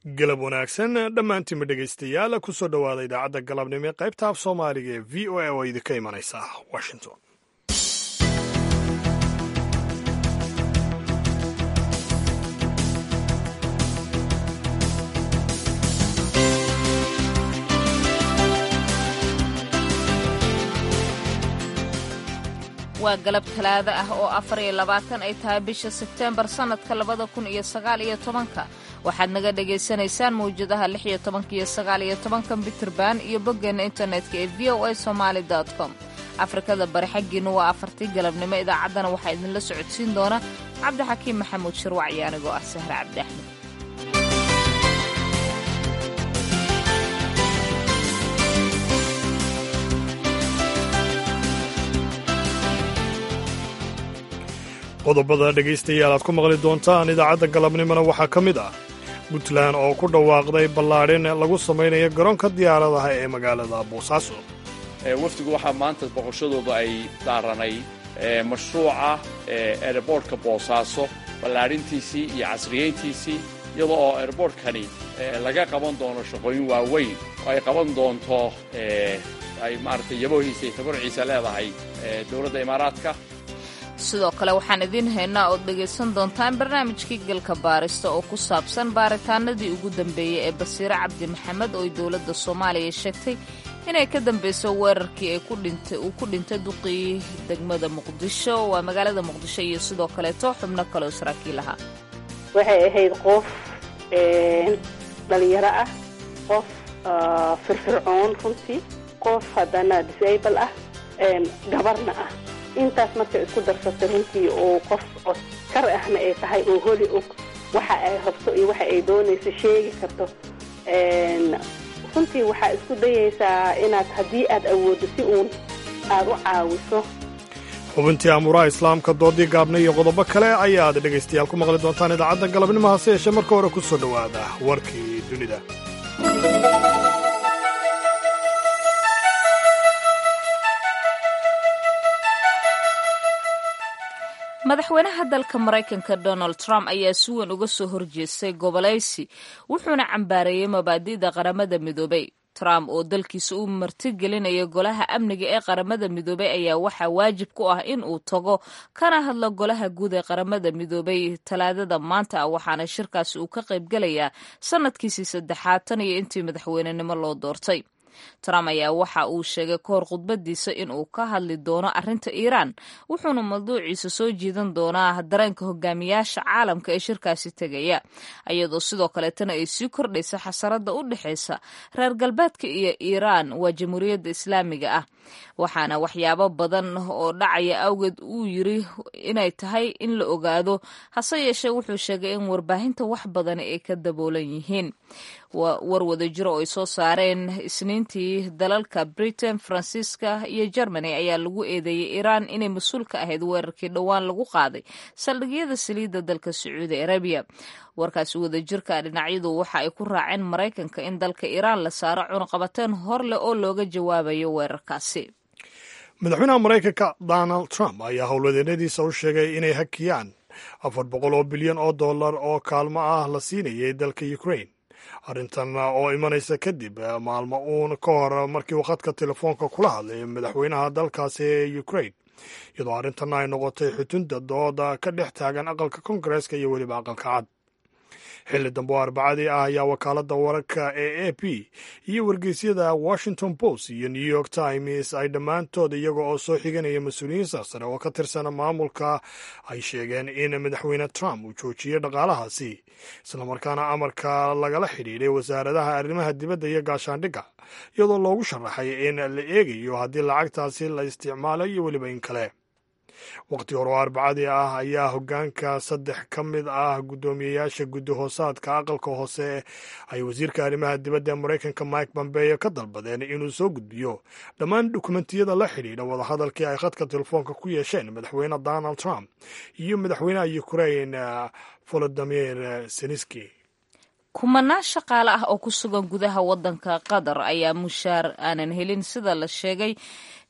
galab wanaagsan dhammaantiinba dhegaystayaal ku soo dhowaada idaacadda galabnimo ee qaybta af soomaaliga ee v o a oo idinka imanaysa washington waa galab talaado ah oo afar iyo labaatan ay tahay bisha sebteembar sannadka labada kun iyo sagaal iyo tobanka waxaad naga dhagaysanaysaan mawjadaha lix iyo tobanka iyo sagaal iyo tobanka bitrband iyo boggeenna internetka ee v o a somaali com afrikada bari xaggiinna waa afartii galabnimo idaacaddana waxaa idinla socodsiin doona cabdixakiim maxamuud shirwac iyo anigoo ah sahre cabdi axmed qodobada dhegaystayaal aad ku maqli doontaan idaacadda galabnimona waxaa ka mid ah puntland oo ku dhawaaqday ballaadhin lagu samaynayo garoonka diyaaradaha ee magaalada boosaaso wafdigu waxaa maanta boqoshadooda ay daaranay mashruuca erebortka boosaaso ballaadhintiisii iyo casriyeyntiisii iyadoo oo erebortkani laga qaban doono shaqooyin waaweyn oo ay qaban doonto ay maaragtay yaboohiisa iyo tabarciisa leedahay dowladda imaaraadka sidoo kale waxaan idiin haynaa ood dhegaysan doontaan barnaamijkii galka baarista oo ku saabsan baaritaanadii ugu dambeeyey ee basiire cabdi maxamed oo ay dowladda soomaaliya sheegtay inay ka dambayso weerarkii uu ku dhintay duqii degmada muqdisho waa magaalada muqdisho iyo sidoo kaleeto xubno kaleoo saraakiil ahaa waxay ahayd qof dhalinyaro ah qof firfircoon runtii qof haddana disable ah gabarna ah intaas markay isku darsatay runtii oo qof oskar ahna ay tahay oo holi og waxa ay rabto iyo waxa ay doonayso sheegi karto runtii waxaa isku dayaysaa inaad haddii aad awooddo si uun aad u caawiso xubintii amuuraha islaamka doodii gaabna iyo qodobo kale ayaad dhegaystayaal ku maqli doontaan idaacadda galabnimo hase yeeshee marka hore ku soo dhowaada warkii dunida madaxweynaha dalka maraykanka donald trump ayaa si weyn uga soo horjeestay gobolaysi wuxuuna cambaareeyey mabaadi'da qaramada midoobay trump oo dalkiisa u martigelinaya golaha amniga ee qaramada midoobay ayaa waxaa waajib ku ah in uu tago kana hadlo golaha guud ee qaramada midoobay talaadada maanta ah waxaana shirkaasi uu ka qaybgelayaa sanadkiisii saddexaad tan iyo intii madaxweynenimo loo doortay trump ayaa waxa uu sheegay kahor khudbadiisa in uu ka hadli doono arrinta iiraan wuxuuna mawduuciisa soo jiidan doonaa dareenka hogaamiyaasha caalamka ee shirkaasi tegaya iyadoo sidoo kaleetana ay sii kordhaysa xasarada u dhexaysa reer galbeedka iyo iiraan waa jamhuuriyadda islaamiga ah waxaana waxyaabo badan oo dhacaya awgeed uu yiri inay tahay in la ogaado hase yeeshee wuxuu sheegay in warbaahinta wax badan ay ka daboolan yihiin war wada jiro oo ay soo saareen isniintii dalalka britain faransiiska iyo germany ayaa lagu eedeeyey iiraan inay mas-uul ka ahayd weerarkii dhowaan lagu qaaday saldhigyada saliidda dalka sacuudi arabiya warkaasi wadajirka dhinacyadu waxa ay ku raaceen maraykanka in dalka iiraan la saaro cunaqabateen hor leh oo looga jawaabayo weerarkaasi madaxweynaha maraykanka donald trump ayaa howlwadeennadiisa u sheegay inay hakiyaan afar boqol oo bilyan oo dollar oo kaalmo ah la siinayay dalka ukrain arrintan oo imanaysa kadib maalmo uun ka hor markii uu khadka telefoonka kula hadlay madaxweynaha dalkaasi ee ukrain iyadoo arrintanna ay noqotay xutunda dooda ka dhex taagan aqalka kongareeska iyo weliba aqalka cad xilli dambe oo arbacadii ah ayaa wakaaladda wararka ee a p iyo wargeysyada washington post iyo new york times ay dhammaantood iyaga oo soo xiganaya mas-uuliyiin sarsare oo ka tirsan maamulka ay sheegeen in madaxweyne trump uu joojiyey dhaqaalahaasi islamarkaana amarka lagala xidhiidhay wasaaradaha arrimaha dibadda iyo gaashaandhigga iyadoo loogu sharaxay in la eegayo haddii lacagtaasi la isticmaalo iyo weliba in kale waqti hore oo arbacadii ah ayaa hoggaanka saddex ka mid ah guddoomiyeyaasha guddi hoosaadka aqalka hoose ay wasiirka arrimaha dibadda ee maraykanka mike pompeo ka dalbadeen inuu soo gudbiyo dhammaan dukumentiyada la xidhiidha wadahadalkii ay khadka telefoonka ku yeesheen madaxweyne donald trump iyo madaxweynaha ukrain volodimir zelenski kumanaan shaqaale ah oo ku sugan gudaha waddanka qatar ayaa mushaar aanan helin sida la sheegay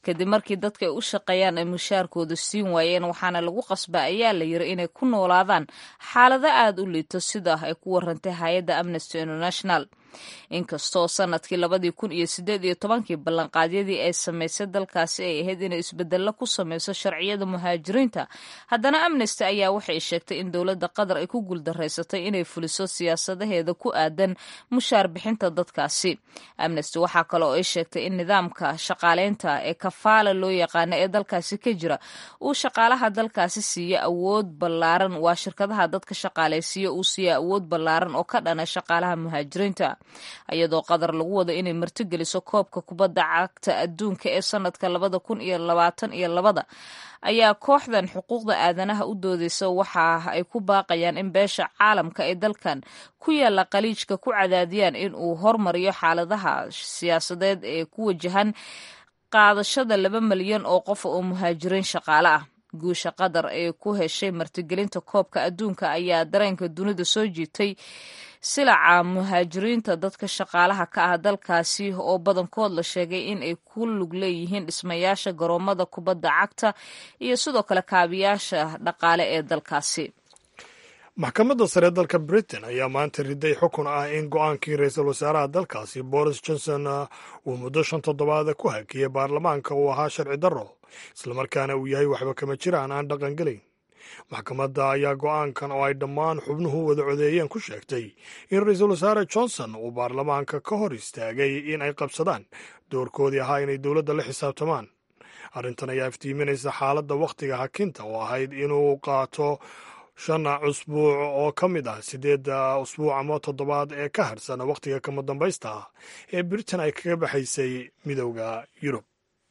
kadib markii dadka ay u shaqeeyaan ay mushaarkooda siin waayeen waxaana lagu qasba ayaa la yiri inay ku noolaadaan xaalado aada u liito sida ay ku warantay hay-adda amnesty international inkastoo sanadkii labadii kun iyo sideed iyo tobankii ballanqaadyadii ay samaysay dalkaasi ay ahayd inay isbedello ku sameyso sharciyada muhaajiriinta haddana amnesty ayaa waxay sheegtay in dowladda qatar ay ku guuldaraysatay inay fuliso siyaasadaheeda ku aadan mushaar bixinta dadkaasi amnesty waxaa kale oo ay sheegtay in nidaamka shaqaaleynta ee kafaala loo yaqaano ee dalkaasi ka jira uu shaqaalaha dalkaasi siiya awood ballaaran waa shirkadaha dadka shaqaaleysiiya uu siiya awood ballaaran oo ka dhana shaqaalaha muhaajiriinta iyadoo qatar lagu wado inay martigeliso koobka kubadda cagta adduunka ee sanadka labada kun iyo labaatan iyo labada ayaa kooxdan xuquuqda aadanaha u doodeysa waxa ay ku baaqayaan in beesha caalamka ee dalkan ku yaala qaliijka ku cadaadiyaan in uu hormariyo xaaladaha siyaasadeed ee ku wajahan qaadashada laba malyan oo qof oo muhaajiriin shaqaale ah guusha qatar ee ku heshay martigelinta koobka adduunka ayaa dareenka dunida soo jiitay silaca muhaajiriinta dadka shaqaalaha ka ah dalkaasi oo badankood la sheegay in ay ku lug leeyihiin dhismayaasha garoomada kubadda cagta iyo sidoo kale kaabiyaasha dhaqaale ee dalkaasi maxkamadda sare dalka britain ayaa maanta riday xukun ah in go-aankii ra-iisul wasaaraha dalkaasi boris johnson uu muddo shan toddobaada ku hakiyey baarlamaanka uu ahaa sharci darro islamarkaana uu yahay waxba kama jiraan aan dhaqan gelayn maxkamadda ayaa go-aankan oo ay dhammaan xubnuhu wada codeeyeen ku sheegtay in ra-iisul wasaare johnson uu baarlamaanka ka hor istaagay in ay qabsadaan doorkoodii ahaa inay dowladda la xisaabtamaan arrintan ayaa iftiiminaysa xaaladda wakhtiga hakinta oo ahayd inuu qaato shan cusbuuc oo ka mid ah siddeedda usbuuc ama toddobaad ee ka harsan wakhtiga kama dambaysta ah ee britain ay kaga baxaysay midowda yurub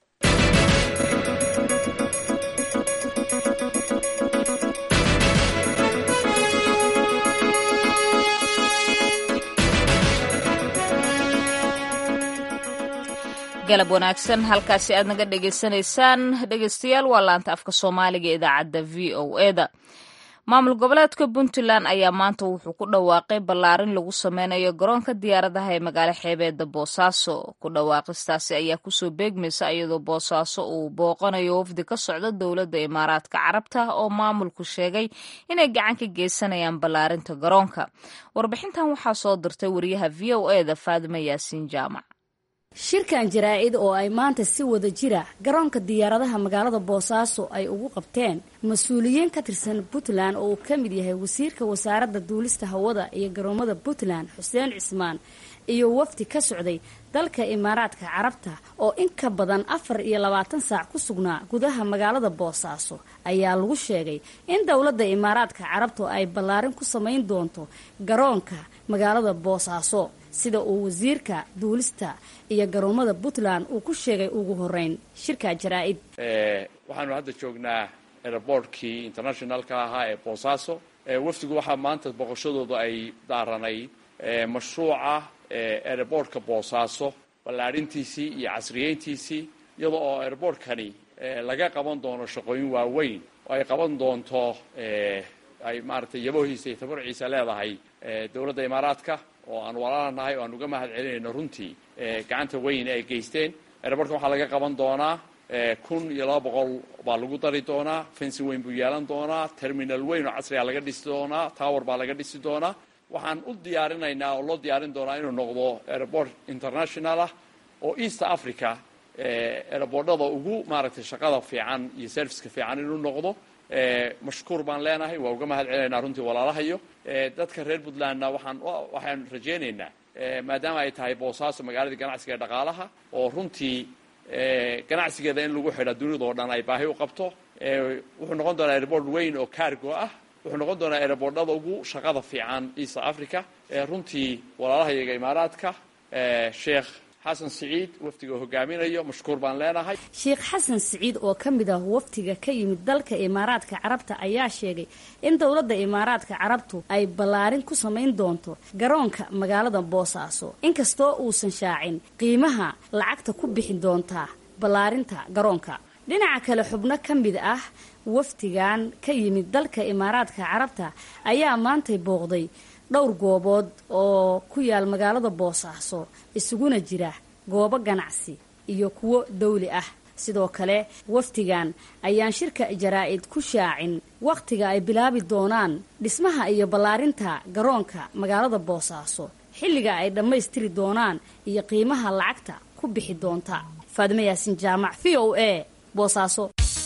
galab wanaagsan halkaasi aad naga dhegaysanaysaan dhegeystayaal waa laanta afka soomaaliga ee idaacadda v o eda maamul goboleedka puntland ayaa maanta wuxuu ku dhawaaqay ballaarin lagu sameynayo garoonka diyaaradaha ee magaalo xeebeeda boosaaso ku dhawaaqistaasi ayaa kusoo beegmaysa iyadoo boosaaso uu booqanayo wafdi ka socda dowladda imaaraadka carabta oo maamulku sheegay inay gacan ka geysanayaan ballaarinta garoonka warbixintan waxaa soo dirtay wariyaha v o eda faadima yaasiin jaamac shirkan jaraa-id oo ay maanta si wada jira garoonka diyaaradaha magaalada boosaaso ay ugu qabteen mas-uuliyiin ka tirsan puntland oo uu ka mid yahay wasiirka wasaaradda duulista hawada iyo garoomada puntland xuseen cismaan iyo wafdi ka socday dalka imaaraadka carabta oo in ka badan afar iyo labaatan saac ku sugnaa gudaha magaalada boosaaso ayaa lagu sheegay in dowladda imaaraadka carabtu ay ballaarin ku samayn doonto garoonka magaalada boosaaso sida uu wasiirka duulista iyo garoomada puntland uu ku sheegay ugu horeyn shirka jaraa-id waxaanu hadda joognaa airbortkii internationalka ahaa ee boosaaso wafdigu waxaa maanta boqoshadooda ay daaranayd mashruuca airbortka boosaaso ballaadhintiisii iyo casriyeyntiisii iyada oo airbortkani laga qaban doono shaqooyin waaweyn oo ay qaban doonto ay maaragtay yabohiisa iyo tabarciisa leedahay dowladda imaaraadka oo aan walaalanahay oo aan uga mahad celinayno runtii gacanta weyn ay geysteen airbortka waxaa laga qaban doonaa kun iyo laba boqol baa lagu dari doonaa fensi weyn buu yeelan doonaa terminal weyn oo casriga laga dhisi doonaa tower baa laga dhisi doonaa waxaan u diyaarinaynaa oo loo diyaarin doonaa inuu noqdo airport international ah oo east africa airbortada ugu maaragtay shaqada fiican iyo serviceka fiican inuu noqdo mashkuur baan leenahay waa uga mahad celinaynaa runtii walaalahayo dadka reer puntlandna waxaan waxaan rajaynaynaa maadaama ay tahay boosaaso magaaladii ganacsiga ee dhaqaalaha oo runtii ganacsigeeda in lagu xidha dunida oo dhan ay baahi u qabto wuxuu noqon doonaa airport weyn oo cargo ah wuxuu noqon doonaa airbortada ugu shaqada fiican east africa runtii walaalahayaga imaaraadka sheekh xasan siciid wafdiga hogaaminayo mashkuur baan leenahay sheekh xasan siciid oo ka mid ah wafdiga ka yimid dalka imaaraadka carabta ayaa sheegay in dowladda imaaraadka carabtu ay ballaarin ku samayn doonto garoonka magaalada boosaaso inkastoo uusan shaacin qiimaha lacagta ku bixin doontaa ballaarinta garoonka dhinaca kale xubno ka mid ah wafdigan ka yimid dalka imaaraadka carabta ayaa maantay booqday dhowr goobood oo ku yaal magaalada boosaaso isuguna jira goobo ganacsi iyo kuwo dawli ah sidoo kale wafdigan ayaan shirka jaraa-id ku shaacin wakhtiga ay bilaabi doonaan dhismaha iyo ballaarinta garoonka magaalada boosaaso xilliga ay dhammaystiri doonaan iyo qiimaha lacagta ku bixi doonta faadime yaasin jaamac v o a boosaaso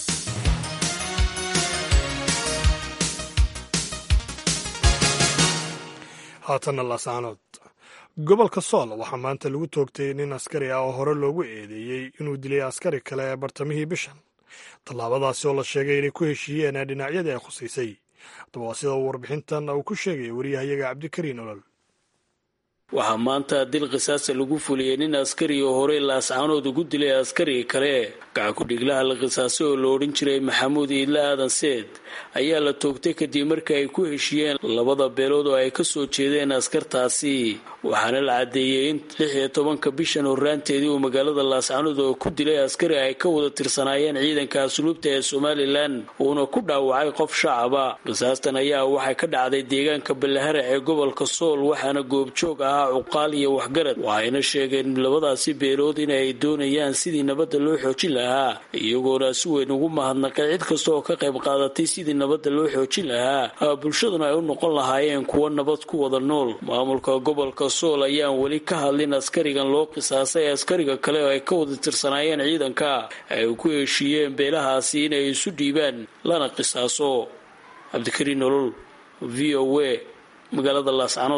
haatanna lasaanood gobolka sool waxaa maanta lagu toogtay nin askari ah oo hore loogu eedeeyey inuu dilay askari kale ee bartamihii bishan tallaabadaasi oo la sheegay inay ku heshiiyeen dhinacyadii ay khusaysay haddaba waa sida uu warbixintan uu ku sheegaya wariyahayaga cabdikariin olol waxaa maanta dil qisaasa lagu fuliyey nin askari oo horey laascaanood ugu dilay askari kale gacan ku-dhiglaha la qisaasay oo la odhan jiray maxamuud iidle aadan seed ayaa la toogtay kadib markii ay ku heshiiyeen labada beelood oo ay ka soo jeedeen askartaasi waxaana la caddeeyey in lix iyo tobanka bishan horraanteedii uu magaalada laascaanood oo ku dilay askari ay ka wada tirsanaayeen ciidanka asluubta ee somalilan uuna ku dhaawacay qof shacaba qisaastan ayaa waxay ka dhacday deegaanka ballaharac ee gobolka sool waxaana goobjoog ahaa cuqaal iyo waxgarad waxayna sheegeen labadaasi beelood in ay doonayaan sidii nabadda loo xoojin lahaa iyagoona si weyn ugu mahadnaqay cid kasta oo ka qayb qaadatay sidii nabadda loo xoojin lahaa bulshaduna ay u noqon lahaayeen kuwo nabad ku wada nool maamulka gobolka sool ayaan weli ka hadlin askarigan loo qisaasay askariga kale oo ay ka wada tirsanaayeen ciidanka ay ku heshiiyeen beelahaasi inay isu dhiibaan lana qisaaso cabdikariin nolol v o a magaalada laascanood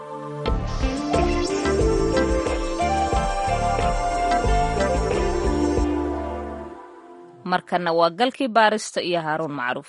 markana waa galkii baarista iyo haaruun macruuf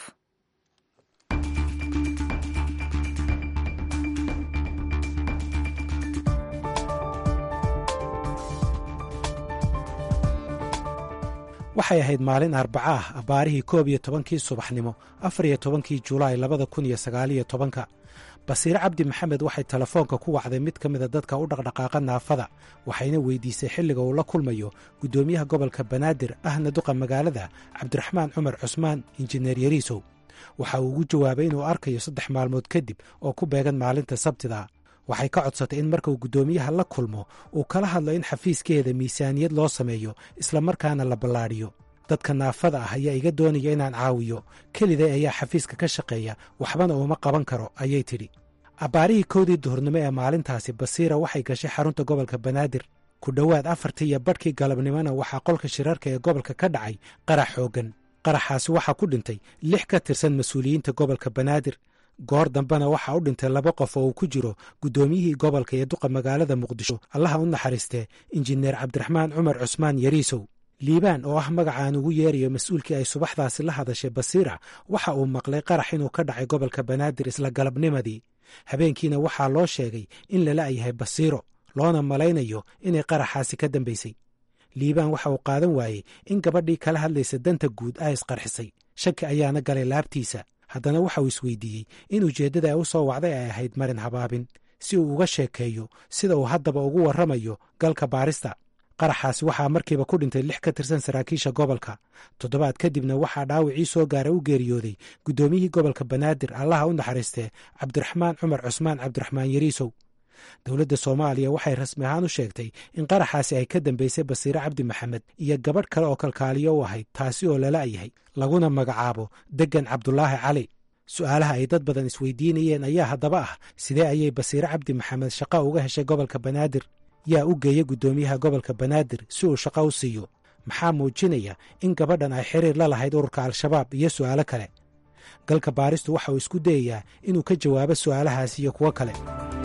waxay ahayd maalin arbaca ah abbaarihii koob iyo tobankii subaxnimo afar iyo tobankii julaay labada kun iyo sagaaliyo tobanka basiire cabdi maxamed waxay telefoonka ku wacday mid ka mida dadka u dhaqdhaqaaqa naafada waxayna weydiisay xilliga uu la kulmayo guddoomiyaha gobolka banaadir ahna duqa magaalada cabdiraxmaan cumar cusmaan injineer yariisow waxa uu ugu jawaabay inuu arkayo saddex maalmood kadib oo ku beegan maalinta sabtida waxay ka codsatay in markuu guddoomiyaha la kulmo uu kala hadlo in xafiiskeeda miisaaniyad loo sameeyo islamarkaana la ballaadhiyo dadka naafada ah ayaa iga doonaya inaan caawiyo keliday ayaa xafiiska ka shaqeeya waxbana uuma qaban karo ayay tidhi abbaarihii kowdii duhurnimo ee maalintaasi basiira waxay gashay xarunta gobolka banaadir ku dhowaad afartii iyo badhkii galabnimona waxaa qolka shirarka ee gobolka ka dhacay qarax xooggan qaraxaasi waxaa ku dhintay lix ka tirsan mas-uuliyiinta gobolka banaadir goor dambena waxaa u dhintay laba qof oo uu ku jiro guddoomiyihii gobolka iyo duqa magaalada muqdisho allaha u naxariistee injineer cabdiraxmaan cumar cusmaan yariisow liibaan oo ah magacaan ugu yeerayo mas-uulkii ay subaxdaasi la hadashay basiira waxa uu maqlay qarax inuu ka dhacay gobolka banaadir isla galabnimadii habeenkiina waxaa loo sheegay in lala yahay basiiro loona malaynayo inay qaraxaasi ka dambaysay liibaan waxa uu qaadan waayey in gabadhii kala hadlaysa danta guud ay isqarxisay shaki ayaana galay laabtiisa haddana waxa uu isweydiiyey in ujeeddada ay u soo wacday ay ahayd marin habaabin si uu uga sheekeeyo sida uu haddaba ugu warramayo galka baarista qaraxaasi waxaa markiiba ku dhintay lix ka tirsan saraakiisha gobolka toddobaad kadibna waxaa dhaawicii soo gaara u geeriyooday guddoomiyihii gobolka banaadir allaha u naxariistee cabdiraxmaan cumar cusmaan cabdiraxmaan yariisow dowladda soomaaliya waxay rasmi ahaan u sheegtay in qaraxaasi ay ka dambaysay basiire cabdi maxamed iyo gabadh kale oo kalkaaliyo u ahayd taasi oo lala yahay laguna magacaabo deggan cabdulaahi cali su'aalaha ay dad badan isweydiinayeen ayaa haddaba ah sidee ayay basiire cabdi maxamed shaqo uga heshay gobolka banaadir yaa u geeya guddoomiyaha gobolka banaadir si uu shaqo u siiyo maxaa muujinaya in gabadhan ay xiriir la lahayd ururka al-shabaab iyo su'aalo kale galka baaristu waxa uu isku dayayaa inuu ka jawaabo su'aalahaas iyo kuwo kale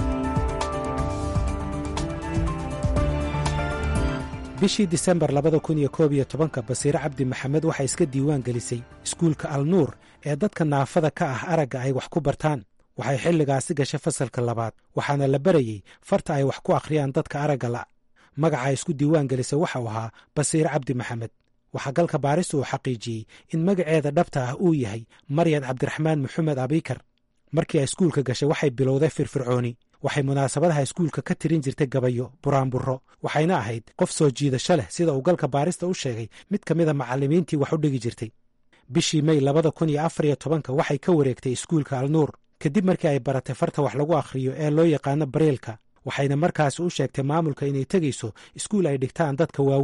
bishii disembar labada kun iyo koob iyo tobanka basiire cabdi maxamed waxay iska diiwaan gelisay iskuulka al nuur ee dadka naafada ka ah aragga ay wax ku bartaan waxay xilligaasi gashay fasalka labaad waxaana la barayey farta ay wax ku akhriyaan dadka aragga la magaca isku diiwaan gelisay waxau ahaa basiire cabdi maxamed waxaa galka baaristu uu xaqiijiyey in magaceeda dhabta ah uu yahay maryan cabdiraxmaan maxamed abikar markii ay iskuulka gashay waxay bilowday firfircooni waxay munaasabadaha iskuulka ka tirin jirtay gabayo buraanburo waxayna ahayd qof soo jiidasho leh sida uu galka baarista u sheegay mid ka mida macallimiintii wax u dhigi jirtay bishii mey labada kun iyo afar iyo tobanka waxay ka wareegtay iskuulka alnuur kadib markii ay baratay farta wax lagu akhriyo ee loo yaqaano bareelka waxayna markaasi u sheegtay maamulka inay tegayso iskuul ay dhigtaan dadka waaweyn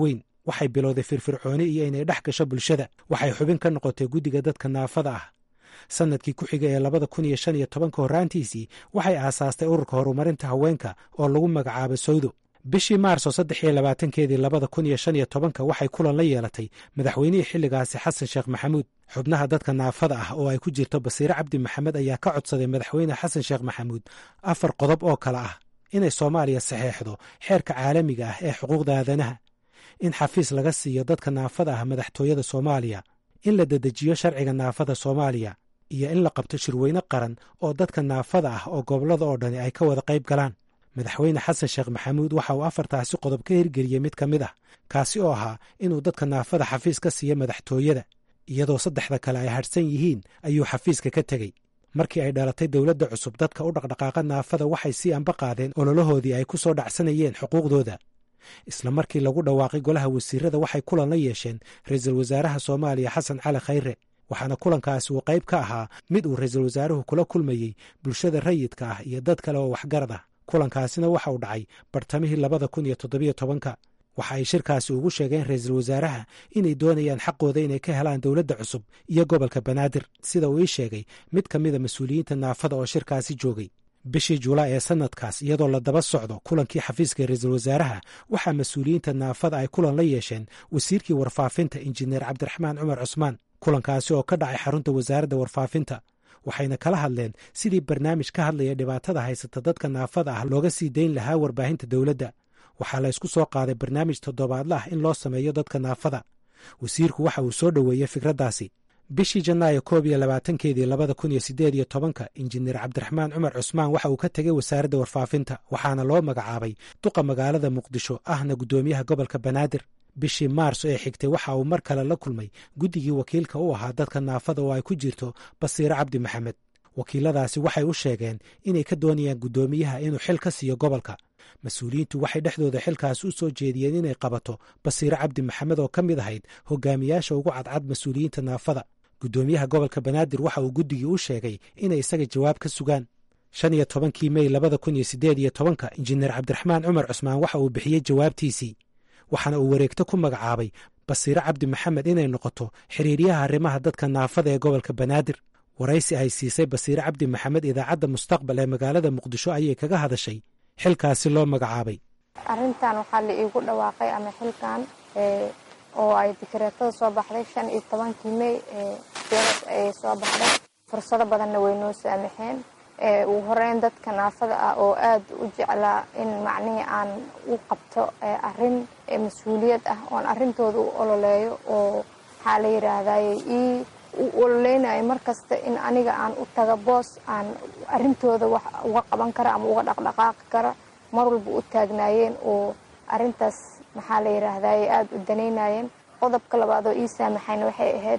waxay bilowday firfircooni iyo inay dhex gasho bulshada waxay xubin ka noqotay guddiga dadka naafada ah sannadkii ku xiga ee labada kun iyo shan iyo tobanka horraantiisii waxay aasaastay ururka horumarinta haweenka oo lagu magacaabo sawdo bishii maarso saddex iyo labaatankeedii labada kun iyo shan iyo tobanka waxay kulan la yeelatay madaxweynihii xilligaasi xasan sheekh maxamuud xubnaha dadka naafada ah oo ay ku jirto basiire cabdi maxamed ayaa ka codsaday madaxweyne xasan sheekh maxamuud afar qodob oo kale ah inay soomaaliya saxeexdo xeerka caalamiga ah ee xuquuqda aadanaha in xafiis laga siiyo dadka naafada ah madaxtooyada soomaaliya in la dedejiyo sharciga naafada soomaaliya iyo in la qabto shirweyne qaran oo dadka naafada ah oo gobollada oo dhani ay ka wada qayb galaan madaxweyne xasan sheekh maxamuud waxa uu afartaasi qodob ka hirgeliyey mid ka mid ah kaasi oo ahaa inuu dadka naafada xafiis ka siiyo madaxtooyada iyadoo saddexda kale ay hadhsan yihiin ayuu xafiiska ka tegey markii ay dhalatay dowladda cusub dadka u dhaqdhaqaaqa naafada waxay sii anba qaadeen ololahoodii ay ku soo dhacsanayeen xuquuqdooda isla markii lagu dhawaaqay golaha wasiirada waxay kulan la yeesheen ra-iisul wasaaraha soomaaliya xasan cali khayre waxaana kulankaasi uu qayb ka ahaa mid uu ra-iisul wasaaruhu kula kulmayey bulshada rayidka ah iyo dad kale oo waxgarad ah kulankaasina waxa uu dhacay bartamihii labada kun iyo toddobiyo tobanka waxa ay shirkaasi ugu sheegeen ra-iisul wasaaraha inay doonayaan xaqooda inay ka helaan dowladda cusub iyo gobolka banaadir sida uu ii sheegay mid ka mida mas-uuliyiinta naafada oo shirkaasi joogay bishii julaay ee sanadkaas iyadoo la daba socdo kulankii xafiiska ra-iisul wasaaraha waxaa mas-uuliyiinta naafada ay kulan la yeesheen wasiirkii warfaafinta injineer cabdiraxmaan cumar cusmaan kulankaasi oo ka dhacay xarunta wasaaradda warfaafinta waxayna kala hadleen sidii barnaamij ka hadlaya dhibaatada haysata dadka naafada ah looga sii dayn lahaa warbaahinta dowladda waxaa la ysku soo qaaday barnaamij toddobaadla ah in loo sameeyo dadka naafada wasiirku waxa uu soo dhoweeyey fikraddaasi bishii janaayo koob iyo labaatankeedii labada kun iyo siddeed iyo tobanka injineer cabdiraxmaan cumar cusmaan waxa uu ka tegey wasaaradda warfaafinta waxaana loo magacaabay duqa magaalada muqdisho ahna guddoomiyaha gobolka banaadir bishii maarso ee xigtay waxa uu mar kale la kulmay guddigii wakiilka u ahaa dadka naafada oo ay ku jirto basiire cabdi maxamed wakiiladaasi waxay u sheegeen inay ka doonayaan guddoomiyaha inuu xil ka siiyo gobolka mas-uuliyiintu waxay dhexdooda xilkaas u soo jeediyeen inay qabato basiire cabdi maxamed oo ka mid ahayd hogaamiyaasha ugu cadcad mas-uuliyiinta naafada guddoomiyaha gobolka banaadir waxa uu guddigii u sheegay inay isaga jawaab ka sugaan shan iyo tobankii mey labada kun iyo siddeed iyo tobanka injineer cabdiraxmaan cumar cusmaan waxa uu bixiyey jawaabtiisii waxaana uu wareegto ku magacaabay basiire cabdi maxamed inay noqoto xiriiryaha arrimaha dadka naafada ee gobolka banaadir waraysi ay siisay basiire cabdi maxamed idaacadda mustaqbal ee magaalada muqdisho ayay kaga hadashay xilkaasi loo magacaabay arrintan waxaa la iigu dhawaaqay ama xilkan oo ay dikreetada soo baxday shan iyo tobankii mey dowlad ay soo baxday fursado badanna way noo saamaxeen ugu horeyn dadka naafada ah oo aada u jeclaa in macnihii aan u qabto arrin mas-uuliyad ah oon arrintooda u ololeeyo oo maxaa la yidhaahdaye ii u ololeynayo markasta in aniga aan u taga boos aan arrintooda wax uga qaban kara ama uga dhaqdhaqaaqi kara mar walba u taagnaayeen oo arrintaas maxaa la yidhaahdaye aada u danaynayeen qodobka labaad oo ii saamaxayna waxay ahayd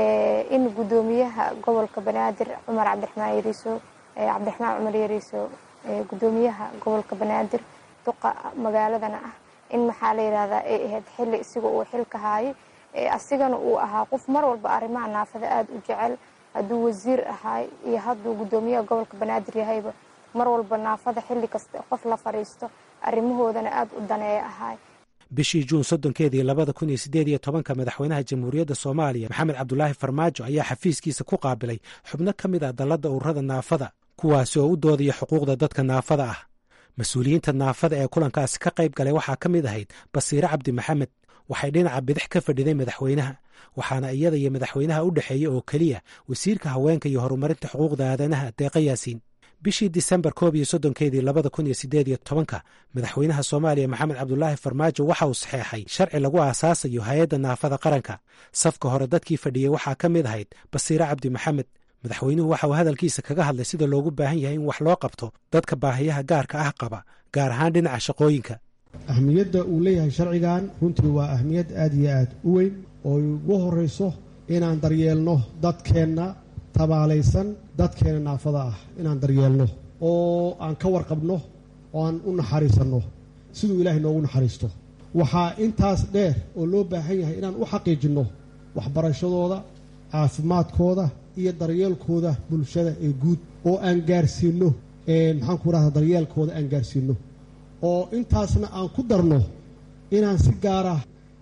in guddoomiyaha gobolka banaadir cumar cabdiraxmaan yariiso cabdiraxmaan cumar yariiso guddoomiyaha gobolka banaadir duqa magaaladana ah in maxaa la yidhahdaa ay ahayd xilli isiga uu xilka haayay asigana uu ahaa qof mar walba arrimaha naafada aada u jecel hadduu wasiir ahaay iyo hadduu guddoomiyaha gobolka banaadir yahayba mar walba naafada xilli kasta qof la fadhiisto arrimahoodana aada u daneeya ahaay bishii juun soddonkeedii labada kun iyo siddeed iyo tobanka madaxweynaha jamhuuriyadda soomaaliya maxamed cabdulaahi farmaajo ayaa xafiiskiisa ku qaabilay xubno ka mid ah dalladda ururada naafada kuwaasi oo u doodaya xuquuqda dadka naafada ah mas-uuliyiinta naafada ee kulankaasi ka qayb galay waxaa ka mid ahayd basiire cabdi maxamed waxay dhinaca bidix ka fadhiday madaxweynaha waxaana iyada iyo madaxweynaha u dhexeeya oo keliya wasiirka haweenka iyo horumarinta xuquuqda aadanaha deeqa yaasiin bishii disembar koob iyo soddonkeedii labada kun iyo siddeed iyo tobanka madaxweynaha soomaaliya maxamed cabdulaahi farmaajo waxa uu saxeexay sharci lagu aasaasayo hay-adda naafada qaranka safka hore dadkii fadhiyey waxaa ka mid ahayd basiire cabdi maxamed madaxweynuhu waxa uu hadalkiisa kaga hadlay sida loogu baahan yahay in wax loo qabto dadka baahiyaha gaarka ah qaba gaar ahaan dhinaca shaqooyinka ahmiyadda uu leeyahay sharcigan runtii waa ahmiyad aad iyo aad u weyn oo ugu horrayso inaan daryeelno dadkeenna tabaalaysan dadkeena naafada ah inaan daryeelno oo aan ka warqabno oo aan u naxariisanno siduu ilaahay noogu naxariisto waxaa intaas dheer oo loo baahan yahay inaan u xaqiijinno waxbarashadooda caafimaadkooda iyo daryeelkooda bulshada ee guud oo aan gaarsiinno maxaanku rahda daryeelkooda aan gaarsiinno oo intaasna aan ku darno inaan si gaara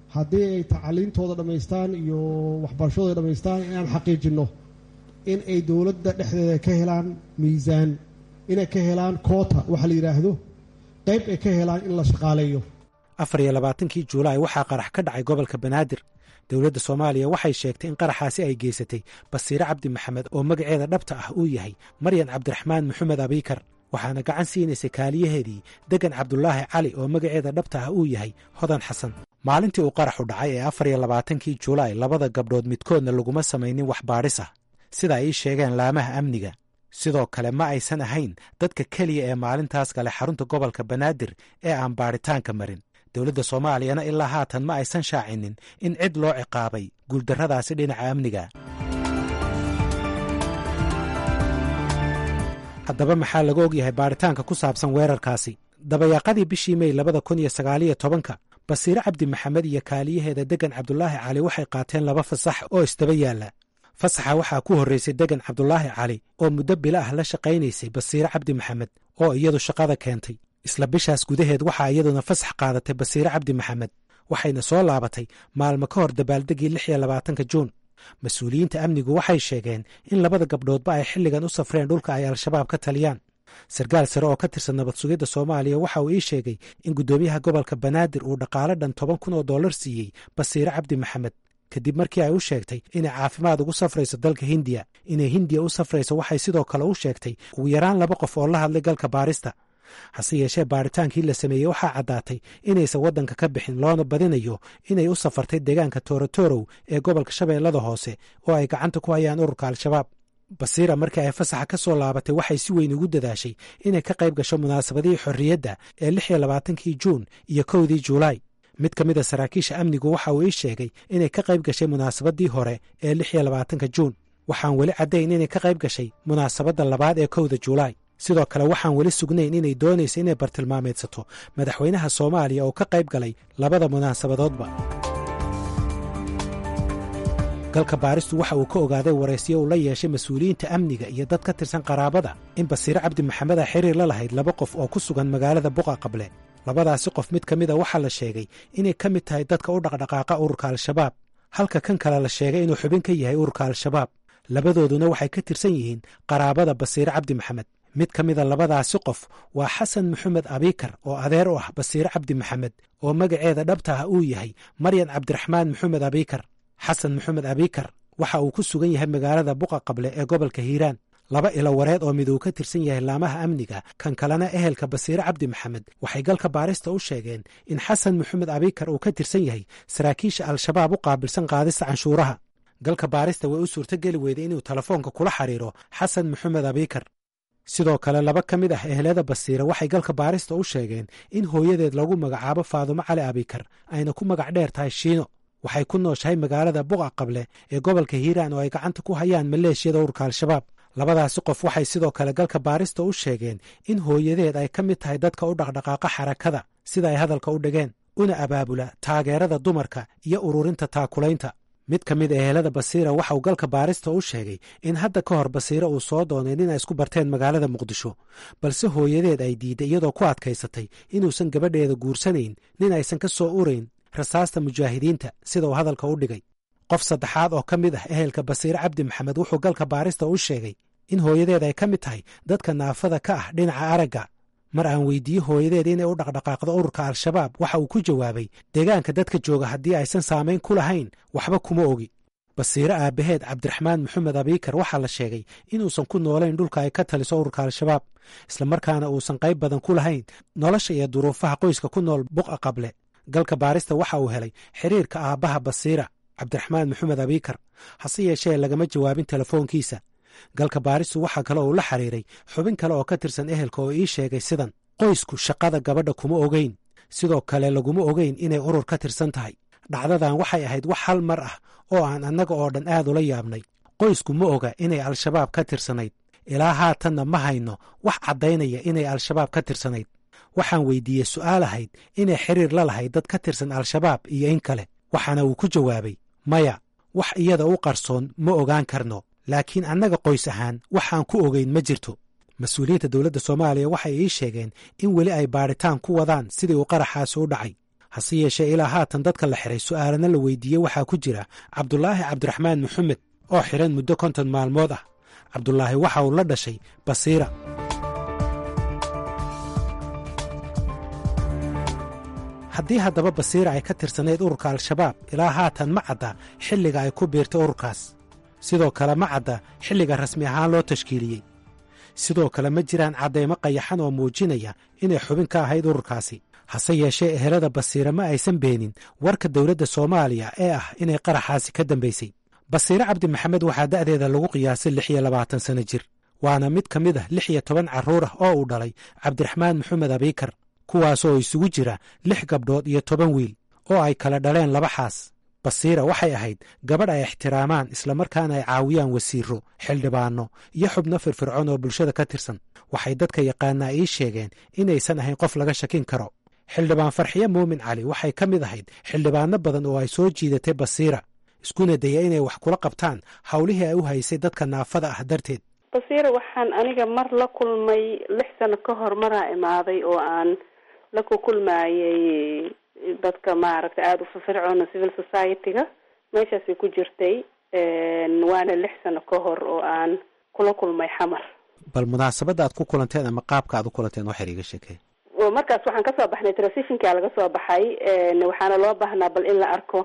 haddii ay tacaliintooda dhammaystaan iyo waxbarashadooda dhammaystaan inaan xaqiijinno in ay dowladda dhexdeeda ka helaan miisaan inay ka helaan koota waxa la yidhaahdo qayb ay ka helaan in la shaqaaleeyo afar iyo labaatankii juulaay waxaa qarax ka dhacay gobolka banaadir dowladda soomaaliya waxay sheegtay in qaraxaasi ay geysatay basiire cabdi maxamed oo magaceeda dhabta ah uu yahay maryan cabdiraxmaan maxamed abiikar waxaana gacan siinaysay kaaliyaheedii degan cabdulaahi cali oo magaceeda dhabta ah uu yahay hodan xasan maalintii uu qaraxu dhacay ee afar iyo labaatankii juulaay labada gabdhood midkoodna laguma samaynin wax baadhis ah sida ay ii sheegeen laamaha amniga sidoo kale ma aysan ahayn dadka keliya ee maalintaas gale xarunta gobolka banaadir ee aan baadhitaanka marin dowladda soomaaliyana ilaa haatan ma aysan shaacinin in cid loo ciqaabay guuldarradaasi dhinaca amniga haddaba maxaa laga ogyahay baadhitaanka ku saabsan weerarkaasi dabayaaqadii bishii mey labada kun iyo sagaaliyo tobanka basiire cabdi maxamed iyo kaaliyaheeda degan cabdulaahi cali waxay qaateen laba fasax oo isdaba yaalla fasaxa waxaa ku horraysay degan cabdulaahi cali oo muddo bila ah la shaqaynaysay basiire cabdi maxamed oo iyadu shaqada keentay isla bishaas gudaheed waxaa iyaduna fasax qaadatay basiire cabdi maxamed waxayna soo laabatay maalmo ka hor dabaaldegii lix iyo labaatanka juun mas-uuliyiinta amnigu waxay sheegeen in labada gabdhoodba ay xilligan u safreen dhulka ay al-shabaab ka taliyaan sarkaal sare oo ka tirsan nabad sugidda soomaaliya waxa uu ii sheegay in guddoomiyaha gobolka banaadir uu dhaqaale dhan toban kun oo dollar siiyey basiire cabdi maxamed kadib markii ay u sheegtay inay caafimaad ugu safrayso dalka hindiya inay hindiya u safrayso waxay sidoo kale u sheegtay ugu yaraan laba qof oo la hadlay galka baarista hase yeeshee baaritaankii la sameeyey waxaa caddaatay inaysan waddanka ka bixin loona badinayo inay u safartay deegaanka toorotorow ee gobolka shabeellada hoose oo ay gacanta ku hayaan ururka al-shabaab basiira markii ay fasaxa ka soo laabatay waxay si weyn ugu dadaashay inay ka qayb gasho munaasabadihii xorriyadda ee lix iyo labaatankii juun iyo kowdii juulaay mid ka mid a saraakiisha amnigu waxa uu ii sheegay inay ka qayb gashay munaasabadii hore ee lix iyo labaatanka juun waxaan weli caddayn inay ka qayb gashay munaasabadda labaad ee kowda juulaay sidoo kale waxaan weli sugnayn inay doonaysa inay bartilmaameedsato madaxweynaha soomaaliya oo ka qayb galay labada munaasabadoodba galka baaristu waxa uu ka ogaaday waraysiyo uu la yeeshay mas-uuliyiinta amniga iyo dad ka tirsan qaraabada in basiire cabdi maxamed a xiriir la lahayd laba qof oo ku sugan magaalada buqa qable labadaasi qof mid ka mida waxaa la sheegay inay ka mid tahay dadka u dhaqdhaqaaqa ururka al-shabaab halka kan kale la sheegay inuu xubin ka yahay ururka al-shabaab labadooduna waxay ka tirsan yihiin qaraabada basiire cabdi maxamed mid ka mida labadaasi qof waa xasan maxamed abiikar oo adeer u ah basiire cabdi maxamed oo magaceeda dhabta ah uu yahay maryan cabdiraxmaan maxamed abiikar xasan maxamed abiikar waxa uu ku sugan yahay magaalada buqa qable ee gobolka hiiraan laba ilo wareed oo mid uu ka tirsan yahay laamaha amniga kan kalena ehelka basiire cabdi maxamed waxay galka baarista u sheegeen in xasan maxamed abiikar uu ka tirsan yahay saraakiisha al-shabaab u qaabilsan qaadista canshuuraha galka baarista way u suurtogeli weyday inuu telefoonka kula xiriiro xasan maxamed abiikar sidoo kale laba ka mid ah ehelada basiire waxay galka baarista u sheegeen in hooyadeed lagu magacaabo faadumo cali abikar ayna ku magac dheer tahay shiino waxay ku nooshahay magaalada buqa qable ee gobolka hiiraan oo ay gacanta ku hayaan maleeshiyada ururka al-shabaab labadaasi qof waxay sidoo kale galka baarista u sheegeen in hooyadeed ay ka mid tahay dadka u dhaqdhaqaaqa xarakada sida ay hadalka u dhigeen una abaabula taageerada dumarka iyo ururinta taakulaynta mid ka mid ehelada basiira waxa uu galka baarista u sheegay in hadda ka hor basiire uu soo doonay nin ay isku barteen magaalada muqdisho balse hooyadeed ay diidday iyadoo ku adkaysatay inuusan gabadheeda guursanayn nin aysan ka soo urayn rasaasta mujaahidiinta sida uu hadalka u dhigay qof saddexaad oo ka mid ah ehelka basiire cabdi maxamed wuxuu galka baarista u sheegay in hooyadeed ay ka mid tahay dadka naafada ka ah dhinaca aragga mar aan weydiiye hooyadeed inay u dhaqdhaqaaqdo ururka al-shabaab waxa uu ku jawaabay deegaanka dadka jooga haddii aysan saamayn ku lahayn waxba kuma ogi basiire aabbaheed cabdiraxmaan maxamed abiikar waxaa la sheegay inuusan ku noolayn dhulka ay ka taliso ururka al-shabaab islamarkaana uusan qayb badan ku lahayn nolosha iyo duruufaha qoyska ku nool buqa qable galka baarista waxa uu helay xiriirka aabbaha basiira cabdiraxmaan maxamed abiikar hase yeeshee lagama jawaabin telefoonkiisa galka baaristu waxaa kale uu la xiriiray xubin kale oo ka tirsan ehelka oo ii sheegay sidan qoysku shaqada gabadha kuma ogeyn sidoo kale laguma ogeyn inay urur ka tirsan tahay dhacdadan waxay ahayd wax hal mar ah oo aan annaga oo dhan aad ula yaabnay qoysku ma oga inay al-shabaab ka tirsanayd ilaa haatanna ma hayno wax caddaynaya inay al-shabaab ka tirsanayd waxaan weydiiyey su'aal ahayd inay xiriir la lahayd dad ka tirsan al-shabaab iyo in kale waxaana uu ku jawaabay maya wax iyada u qarsoon ma ogaan karno laakiin annaga qoys ahaan waxaan ku ogeyn ma jirto mas-uuliyiinta dowladda soomaaliya waxay ii sheegeen in weli ay baadhitaan ku wadaan sidii uu qaraxaasi u dhacay hase yeeshee ilaa haatan dadka la xiray su'aalana la weydiiyey waxaa ku jira cabdulaahi cabdiraxmaan maxamed oo xiran muddo konton maalmood ah cabdulaahi waxa uu la dhashay basiira haddii haddaba basiira ay ka tirsanayd ururka al-shabaab ilaa haatan ma cadda xilliga ay ku biirtay ururkaas sidoo kale ma cadda xilliga rasmi ahaan loo tashkiiliyey sidoo kale ma jiraan caddaymo qayaxan oo muujinaya inay xubin ka ahayd ururkaasi hase yeeshee ehelada basiira ma aysan beenin warka dowladda soomaaliya ee ah inay qaraxaasi ka dambaysay basiire cabdi maxamed waxaa da'deeda lagu qiyaasay lix iyo labaatan sanno jir waana mid ka mid ah lix iyo toban carruur ah oo uu dhalay cabdiraxmaan maxamed abiikar kuwaasoo isugu jira lix gabdhood iyo toban wiil oo ay kala dhaleen laba xaas basiira waxay ahayd gabadh ay ixtiraamaan islamarkaana ay caawiyaan wasiiro xildhibaanno iyo xubno firfircoon oo bulshada ka tirsan waxay dadka yaqaanaa ii sheegeen inaysan ahayn qof laga shakin karo xildhibaan farxiye muumin cali waxay ka mid ahayd xildhibaanno badan oo ay soo jiidatay basiira iskuna daya inay wax kula qabtaan howlihii ay u haysay dadka naafada ah darteed basiira waxaan aniga mar la kulmay lix sano ka hor maraa imaaday oo aan la ku kulmaayay dadka maaragtay aada u firfircoona civil society-ga meeshaasay ku jirtay waana lix sano ka hor oo aan kula kulmay xamar bal munaasabadda aad ku kulanteen ama qaabka aad u kulanteen waxay iga sheekeen markaas waxaan kasoo baxnay transitionkaa laga soo baxay waxaana loo baahnaa bal in la arko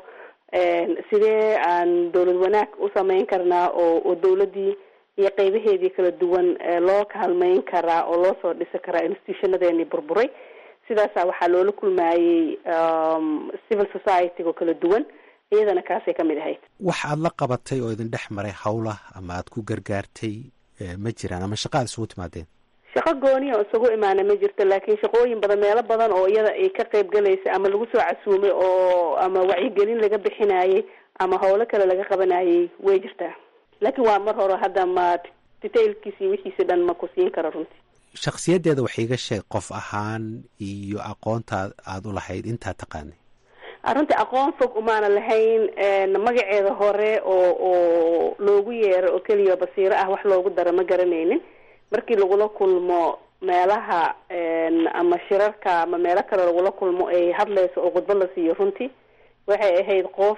sidee aan dowlad wanaag u sameyn karnaa oo oo dowladdii iyo qeybaheedii kala duwan loo kaalmeyn karaa oo loo soo dhisi karaa institutionadeeni burburay sidaasa waxaa loola kulmaayey civil society-ga kala duwan iyadana kaasay kamid ahayd wax aad la qabatay oo idin dhex maray howlah ama aad ku gargaartay ma jiraan ama shaqa aad isugu timaadeen shaqo gooniya oo isagu imaana ma jirto laakiin shaqooyin badan meelo badan oo iyada ay ka qayb galaysa ama lagu soo casuumay oo ama wacyigelin laga bixinayay ama howlo kale laga qabanayay way jirtaa laakiin waa mar hore hadda ma detailkiisi wixiisi dhan ma ku siin karo runtii shakhsiyaddeeda wax iiga sheeg qof ahaan iyo aqoonta aada u lahayd intaa taqaanay arrintii aqoon fog umaana lahayn magaceeda hore oo oo loogu yeero oo keliya basiiro ah wax loogu daro ma garanaynin markii lagula kulmo meelaha ama shirarka ama meelo kale lagula kulmo ay hadlayso oo khudbad la siiyo runtii waxay ahayd qof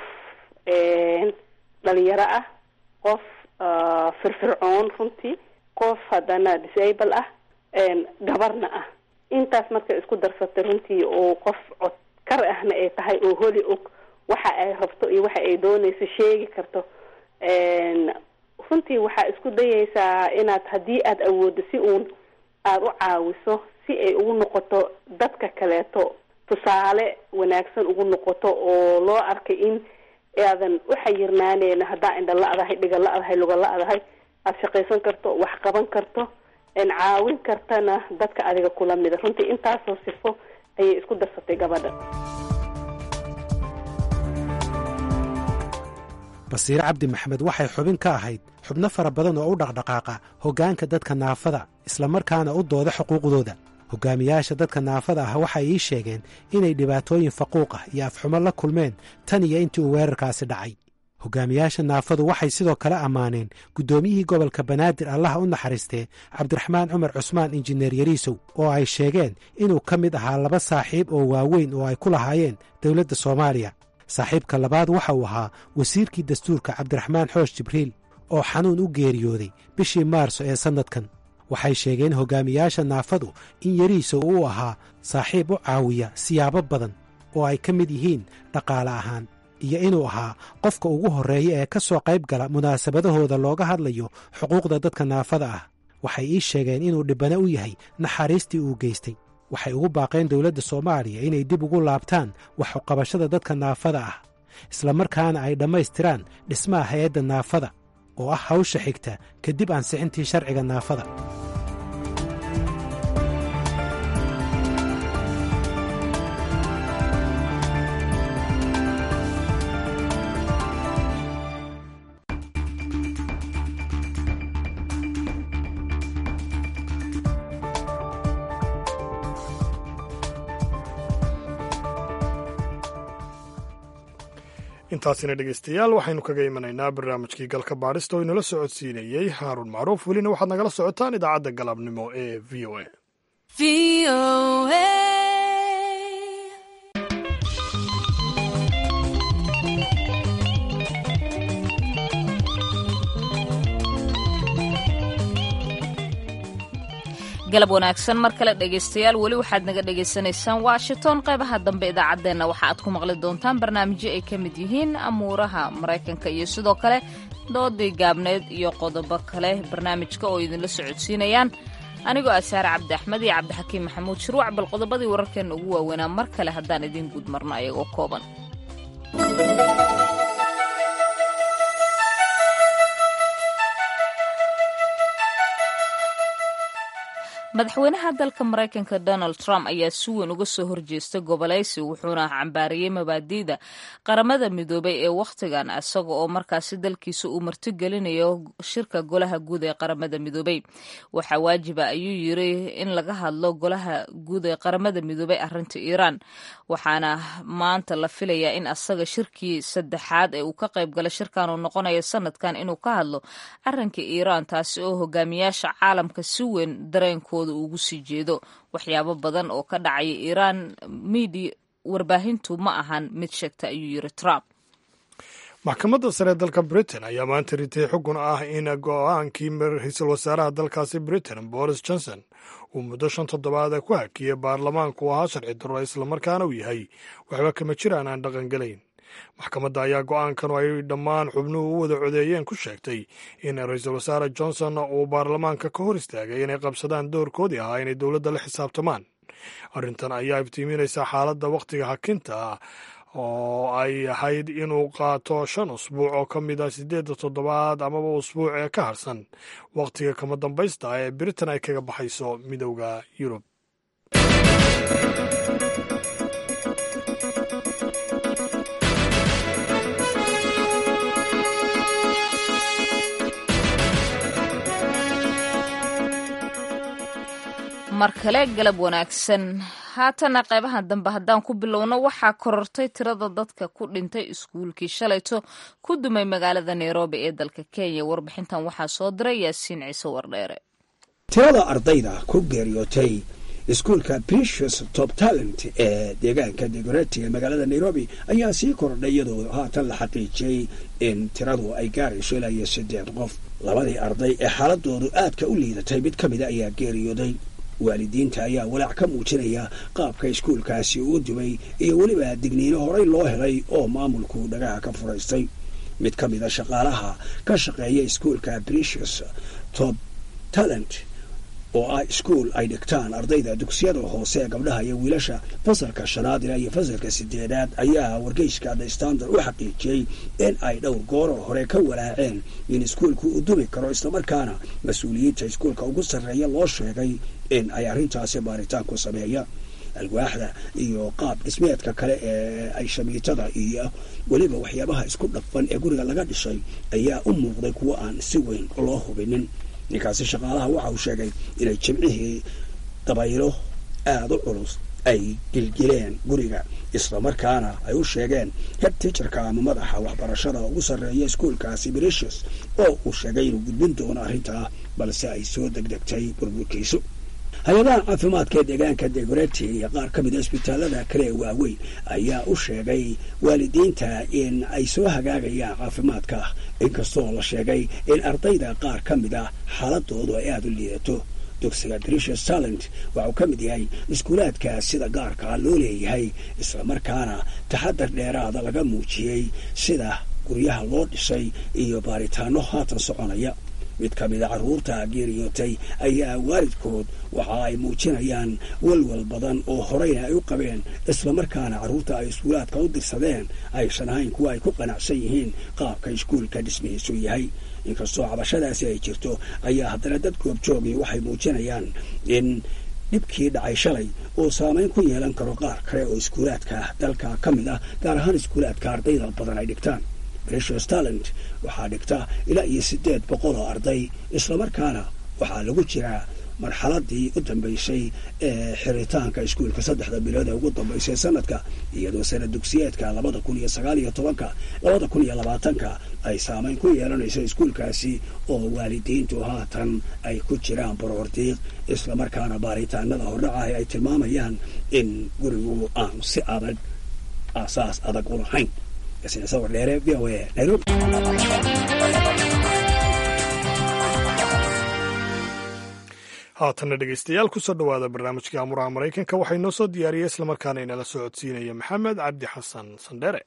dhalinyaro ah qof firfircoon runtii qof haddana disable ah gabarna ah intaas markay isku darsatay runtii oo qof cod kar ahna ay tahay oo holi og waxa ay rabto iyo waxa ay doonayso sheegi karto runtii waxaa isku dayaysaa inaad haddii aada awooddo si uun aada u caawiso si ay ugu noqoto dadka kaleeto tusaale wanaagsan ugu noqoto oo loo arkay in aadan u xayirnaaneen haddaa indha la-dahay dhiga la-dahay luga la-dahay aada shaqaysan karto wax qaban karto caawin kartana dadka adiga kula mida runtii intaasoo sifo ayay isku darsatay gabadha basiire cabdi maxamed waxay xubin ka ahayd xubno fara badan oo u dhaqdhaqaaqa hoggaanka dadka naafada islamarkaana u dooda xuquuqdooda hogaamiyaasha dadka naafada ah waxay ii sheegeen inay dhibaatooyin faquuq ah iyo afxumo la kulmeen tan iyo intii uu weerarkaasi dhacay hogaamiyaasha naafadu waxay sidoo kale ammaaneen guddoomiyihii gobolka banaadir allaha u naxariistee cabdiraxmaan cumar cusmaan injineer yariisow oo ay sheegeen inuu ka mid ahaa laba saaxiib oo waaweyn oo ay ku lahaayeen dowladda soomaaliya saaxiibka labaad waxa uu ahaa wasiirkii dastuurka cabdiraxmaan xoosh jibriil oo xanuun u geeriyooday bishii maarso ee sannadkan waxay sheegeen hogaamiyaasha naafadu in yariisow uu ahaa saaxiib u caawiya siyaabo badan oo ay ka mid yihiin dhaqaale ahaan iyo inuu ahaa qofka ugu horreeya ee ka soo qayb gala munaasabadahooda looga hadlayo xuquuqda dadka naafada ah waxay ii sheegeen inuu dhibbane u yahay naxariistii uu geystay waxay ugu baaqeen dowladda soomaaliya inay dib ugu laabtaan waxuqabashada dadka naafada ah islamarkaana ay dhammaystiraan dhismaha hay-adda naafada oo ah hawsha xigta kadib ansixintii sharciga naafada intaasina dhegeystayaal waxaynu kaga imanaynaa barnaamijkii galka baadhista oo inala socodsiinayey haaruun macruuf welina waxaad nagala socotaan idaacadda galabnimo ee v o a galab wanaagsan mar kale dhegaystayaal weli waxaad naga dhagaysanaysaan washington qaybaha dambe idaacaddeenna waxa aad ku maqli doontaan barnaamijyo ay ka mid yihiin amuuraha maraykanka iyo sidoo kale doodii gaabneed iyo qodobo kale barnaamijka oo idinla socodsiinayaan anigoo ah saare cabdi axmed iyo cabdixakiim maxamuud shuruuc bal qodobadii wararkeenna ugu waaweynaa mar kale haddaan idiin guud marno ayagoo kooban madaxweynaha dalka maraykanka donald trump ayaa si weyn uga soo horjeestay gobolaysi wuxuuna cambaariyey mabaadi'da qaramada midoobay ee wakhtigan isaga oo markaasi dalkiisa uu martigelinayo shirka golaha guud ee qaramada midoobay waxaa waajiba ayuu yiri in laga hadlo golaha guud ee qaramada midoobay arrinta iiraan waxaana maanta la filayaa in asaga shirkii saddexaad ee uu ka qayb gala shirkan uu noqonayo sanadkan inuu ka hadlo arrinka iiraan taasi oo hogaamiyaasha caalamka si weyn dareenkooda ugu sii jeedo waxyaabo badan oo ka dhacaya iiraan midia warbaahintu ma ahan mid sheegta ayuu yiri trump maxkamadda sare dalka britain ayaa maanta ritay xugun ah in go-aankii ra-iisul wasaaraha dalkaasi britain boris johnson uu muddo shan toddobaad ku hakiyey baarlamaanku ahaa sharci darro islamarkaana uu yahay waxba kama jiraan aan dhaqangelayn maxkamadda ayaa go-aankan oo ay dhammaan xubnuhu u wada codeeyeen ku sheegtay in ra-iisul wasaare johnson uu baarlamaanka ka hor istaagay inay qabsadaan doorkoodii ahaa inay dowladda la xisaabtamaan arrintan ayaa iftiiminaysaa xaaladda wakhtiga hakinta oo ay ahayd inuu qaato shan usbuuc oo ka mid ah siddeedda toddobaad amaba usbuuc ee ka harsan wakhtiga kama dambaysta ah ee britain ay kaga baxayso midowda yurub mar kale galab wanaagsan haatana qaybaha dambe haddaan ku bilowno waxaa korortay tirada dadka ku dhintay iskuulkii shalayto ku dumay magaalada nairobi ee dalka kenya warbixintan waxaa soo diray yaasiin ciise wardheere tirada ardayda ku geeriyootay iskuulka precious top talent ee deegaanka degoretti ee magaalada nairobi ayaa sii kordhay iyadoo haatan la xaqiijiyey in tiradu ay gaarayso ilaa iyo siddeed qof labadii arday ee xaaladoodu aadka u liidatay mid ka mida ayaa geeriyooday waalidiinta ayaa walaac ka muujinaya qaabka iskuulkaasi uu dumay iyo weliba digniino horey loo helay oo maamulku dhagaha ka furaystay mid ka mida shaqaalaha ka shaqeeya iskuulka precious top talent oo ah iskuul ay dhigtaan ardayda dugsiyada hoose ee gabdhaha iyo wiilasha fasalka shanaad ilaa iyo fasalka sideedaad ayaa wargeyska the standard u xaqiijiyey in ay dhowr gooroo hore ka walaaceen in iskuulku uu dumi karo islamarkaana mas-uuliyiinta iskuulka ugu sarreeya loo sheegay in ay arrintaasi baaritaan ku sameeyaan alwaaxda iyo qaab dhismeedka kale ee ay shamiitada iyo weliba waxyaabaha isku dhafan ee guriga laga dhishay ayaa u muuqday kuwo aan si weyn loo hubinin ninkaasi shaqaalaha waxa uu sheegay inay jimcihii dabaylo aada u culus ay gilgileen guriga islamarkaana ay u sheegeen head ticherka ama madaxa waxbarashada ugu sarreeya iskuolkaasi bricious oo uu sheegay inuu gudbin doono arrintaa balse ay soo degdegtay burburkiisu hay-adaha caafimaadka ee deegaanka degoretti iyo qaar ka mida isbitaalada kale ee waaweyn ayaa u sheegay waalidiinta in ay soo hagaagayaan caafimaadka inkastoo la sheegay in ardayda qaar ka mid a xaaladoodu ay aada u liidato dugsiga bricious talent waxauu ka mid yahay iskuulaadka sida gaarkaa loo leeyahay islamarkaana taxadar dheeraada laga muujiyey sida guryaha loo dhisay iyo baaritaano haatan soconaya mid ka mida carruurta geeriyootay ayaa waalidkood waxa ay muujinayaan walwal badan oo horeyna ay u qabeen islamarkaana carruurta ay iskuulaadka u dirsadeen aysan ahayn kuwa ay ku qanacsan yihiin qaabka iskuulka dhismihiisu yahay inkastoo cabashadaasi ay jirto ayaa haddana dad goobjoogii waxay muujinayaan in dhibkii dhacay shalay uu saameyn ku yeelan karo qaar kale oo iskuulaadka dalka ka mid ah gaar ahaan iskuulaadka ardayda badan ay dhigtaan bricious talent waxaa dhigta ilaa iyo siddeed boqol oo arday islamarkaana waxaa lagu jiraa marxaladii u dambaysay ee xiritaanka iskuulka saddexda bilood ee ugu dambaysay sanadka iyadoo sana dugsiyeedka labada kun iyo sagaal iyo tobanka labada kun iyo labaatanka ay saameyn ku yeelanayso iskuulkaasi oo waalidiintu haatan ay ku jiraan baroordiiq islamarkaana baaritaanada hordhacaah ay tilmaamayaan in gurigu aanu si adag aasaas adag u lahayn haatanna dhegeystayaal kusoo dhowaada barnaamijkii amuraha maraykanka waxaa inoo soo diyaariyey islamarkaana inala soo codsiinaya maxamed cabdi xasan sandheere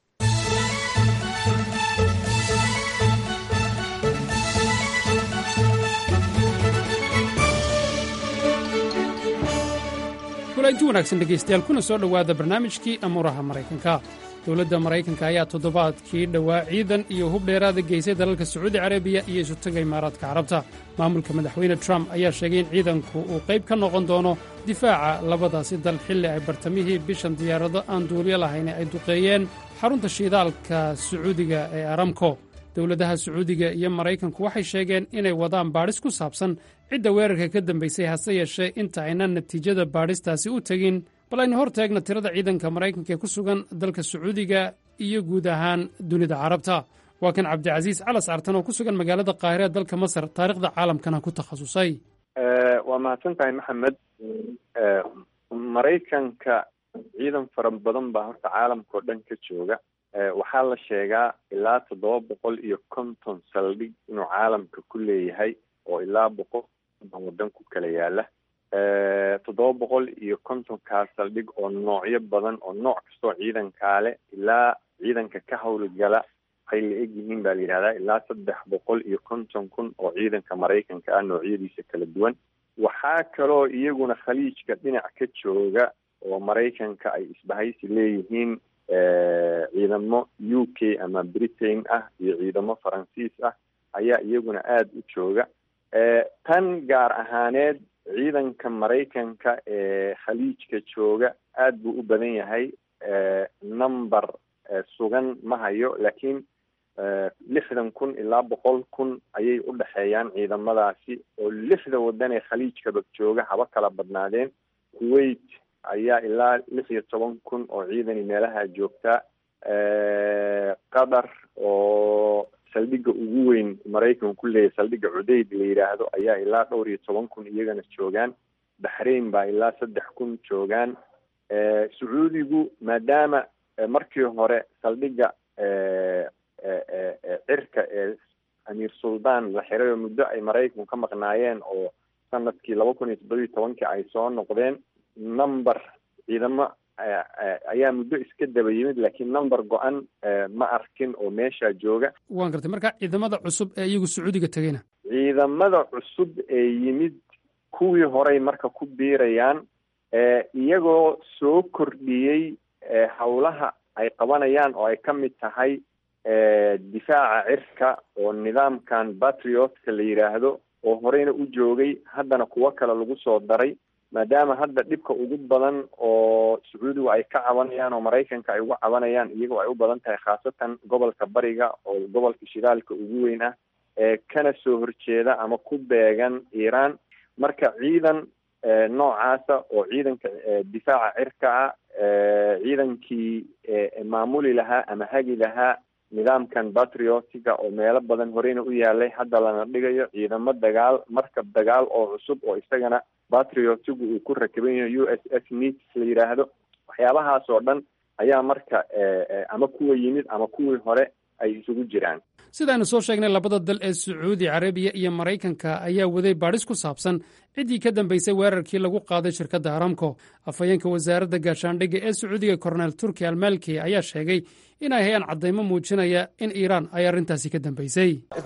kulanti wanaagsan dhegaystayaal kuna soo dhowaada barnaamijkii amuuraha maraykanka dowladda maraykanka ayaa toddobaadkii dhowaa ciidan iyo hub dheeraada geysay dalalka sacuudi carabiya iyo isutaga imaaraadka carabta maamulka madaxweyne trump ayaa sheegay in ciidanku uu qayb ka noqon doono difaaca labadaasi dal xilli ay bartamihii bishan diyaarado aan duuliyo lahayn ay duqeeyeen xarunta shiidaalka sacuudiga ee aramko dowladaha sacuudiga iyo maraykanku waxay sheegeen inay wadaan baadhis ku saabsan cidda weerarka ka dambaysay hase yeeshee inta aynan natiijada baadhistaasi u tegin bal aynu hor taegna tirada ciidanka maraykanka ee ku sugan dalka sacuudiga iyo guud ahaan dunida carabta waa kan cabdicasiis calas artan oo ku sugan magaalada qaahire dalka masar taarikhda caalamkana ku takhasusay waa mahadsan tahay maxamed maraykanka ciidan fara badan baa horta caalamka oo dhan ka jooga waxaa la sheegaa ilaa toddoba boqol iyo konton saldhig inuu caalamka ku leeyahay oo ilaa boqol konton waddan ku kala yaala toddoba boqol iyo kontonkaa saldhig oo noocyo badan oo nooc kastoo ciidankaale ilaa ciidanka ka howlgala waxay la eg yihiin baa la yidhahdaa ilaa saddex boqol iyo konton kun oo ciidanka maraykanka ah noocyadiisa kala duwan waxaa kaloo iyaguna khaliijka dhinac ka jooga oo maraykanka ay isbahaysi leeyihiin ciidamo u k ama britain ah iyo ciidamo faransiis ah ayaa iyaguna aada u jooga tan gaar ahaaneed ciidanka maraykanka ee khaliijka jooga aada buu u badan yahay number sugan ma hayo laakiin lixdan kun ilaa boqol kun ayay u dhexeeyaan ciidamadaasi oo lixda waddan ee khaliijkaba jooga haba kala badnaadeen kuwait ayaa ilaa lix iyo toban kun oo ciidani meelaha joogta qatar oo saldhigga ugu weyn maraykanku ku leeyahay saldhigga cudeyd la yidhaahdo ayaa ilaa dhowr iyo toban kun iyagana joogaan baxrain baa ilaa saddex kun joogaan sacuudigu maadaama markii hore saldhigga cirka ee amiir suldaan la xiray oo muddo ay maraykanku ka maqnaayeen oo sanadkii laba kun iyo toddobiyo tobankii ay soo noqdeen number ciidamo ayaa muddo iska daba yimid laakiin number go-an ma arkin oo meesha jooga waan gartay marka ciidamada cusub ee iyagu sacuudiga tegeyna ciidamada cusub ee yimid kuwii horey marka ku biirayaan iyagoo soo kordhiyey howlaha ay qabanayaan oo ay ka mid tahay difaaca cirka oo nidaamkan patriotka la yidhaahdo oo horeyna u joogay haddana kuwo kale lagu soo daray maadaama hadda dhibka ugu badan oo sacuudigu ay ka cabanayaan oo maraykanka ay uga cabanayaan iyagoo ay u badan tahay khaasatan gobolka bariga oo gobolka shidaalka ugu weyn ah ee kana soo horjeeda ama ku beegan iiraan marka ciidan noocaasa oo ciidanka difaaca cirka ah ciidankii maamuli lahaa ama hagi lahaa nidaamkan patriotiga oo meelo badan horeyna u yaalay hadda lana dhigayo ciidamo dagaal markab dagaal oo cusub oo isagana patriotigu uu ku rakiban yahay u s s nits la yidhaahdo waxyaabahaas oo dhan ayaa marka ama kuwa yimid ama kuwii hore ay isugu jiraan sidaaynu soo sheegnay labada dal ee sacuudi carabiya iyo maraykanka ayaa waday baadhis ku saabsan ciddii ka dambaysay weerarkii lagu qaaday shirkadda aramco afhayeenka wasaaradda gaashaandhigga ee sacuudiga korneel turki almalki ayaa sheegay inay hayaan caddaymo muujinaya in iiraan ay arrintaasi ka dambaysay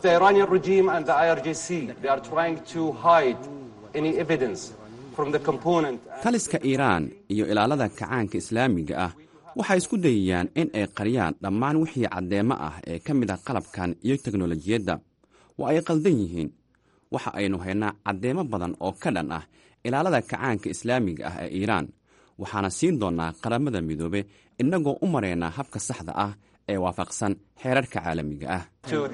taliska iiraan iyo ilaalada kacaanka islaamiga ah waxay isku dayayaan in ay qariyaan dhammaan wixii caddeemo ah ee ka mid ah qalabkan iyo teknolojiyadda waa ay qaldan yihiin waxa aynu haynaa caddeemo badan oo ka dhan ah ilaalada kacaanka islaamiga ah ee iiraan waxaana siin doonnaa qaramada midoobe innagoo u maraynaa habka saxda ah ee waafaqsan xeerarka caalamiga ah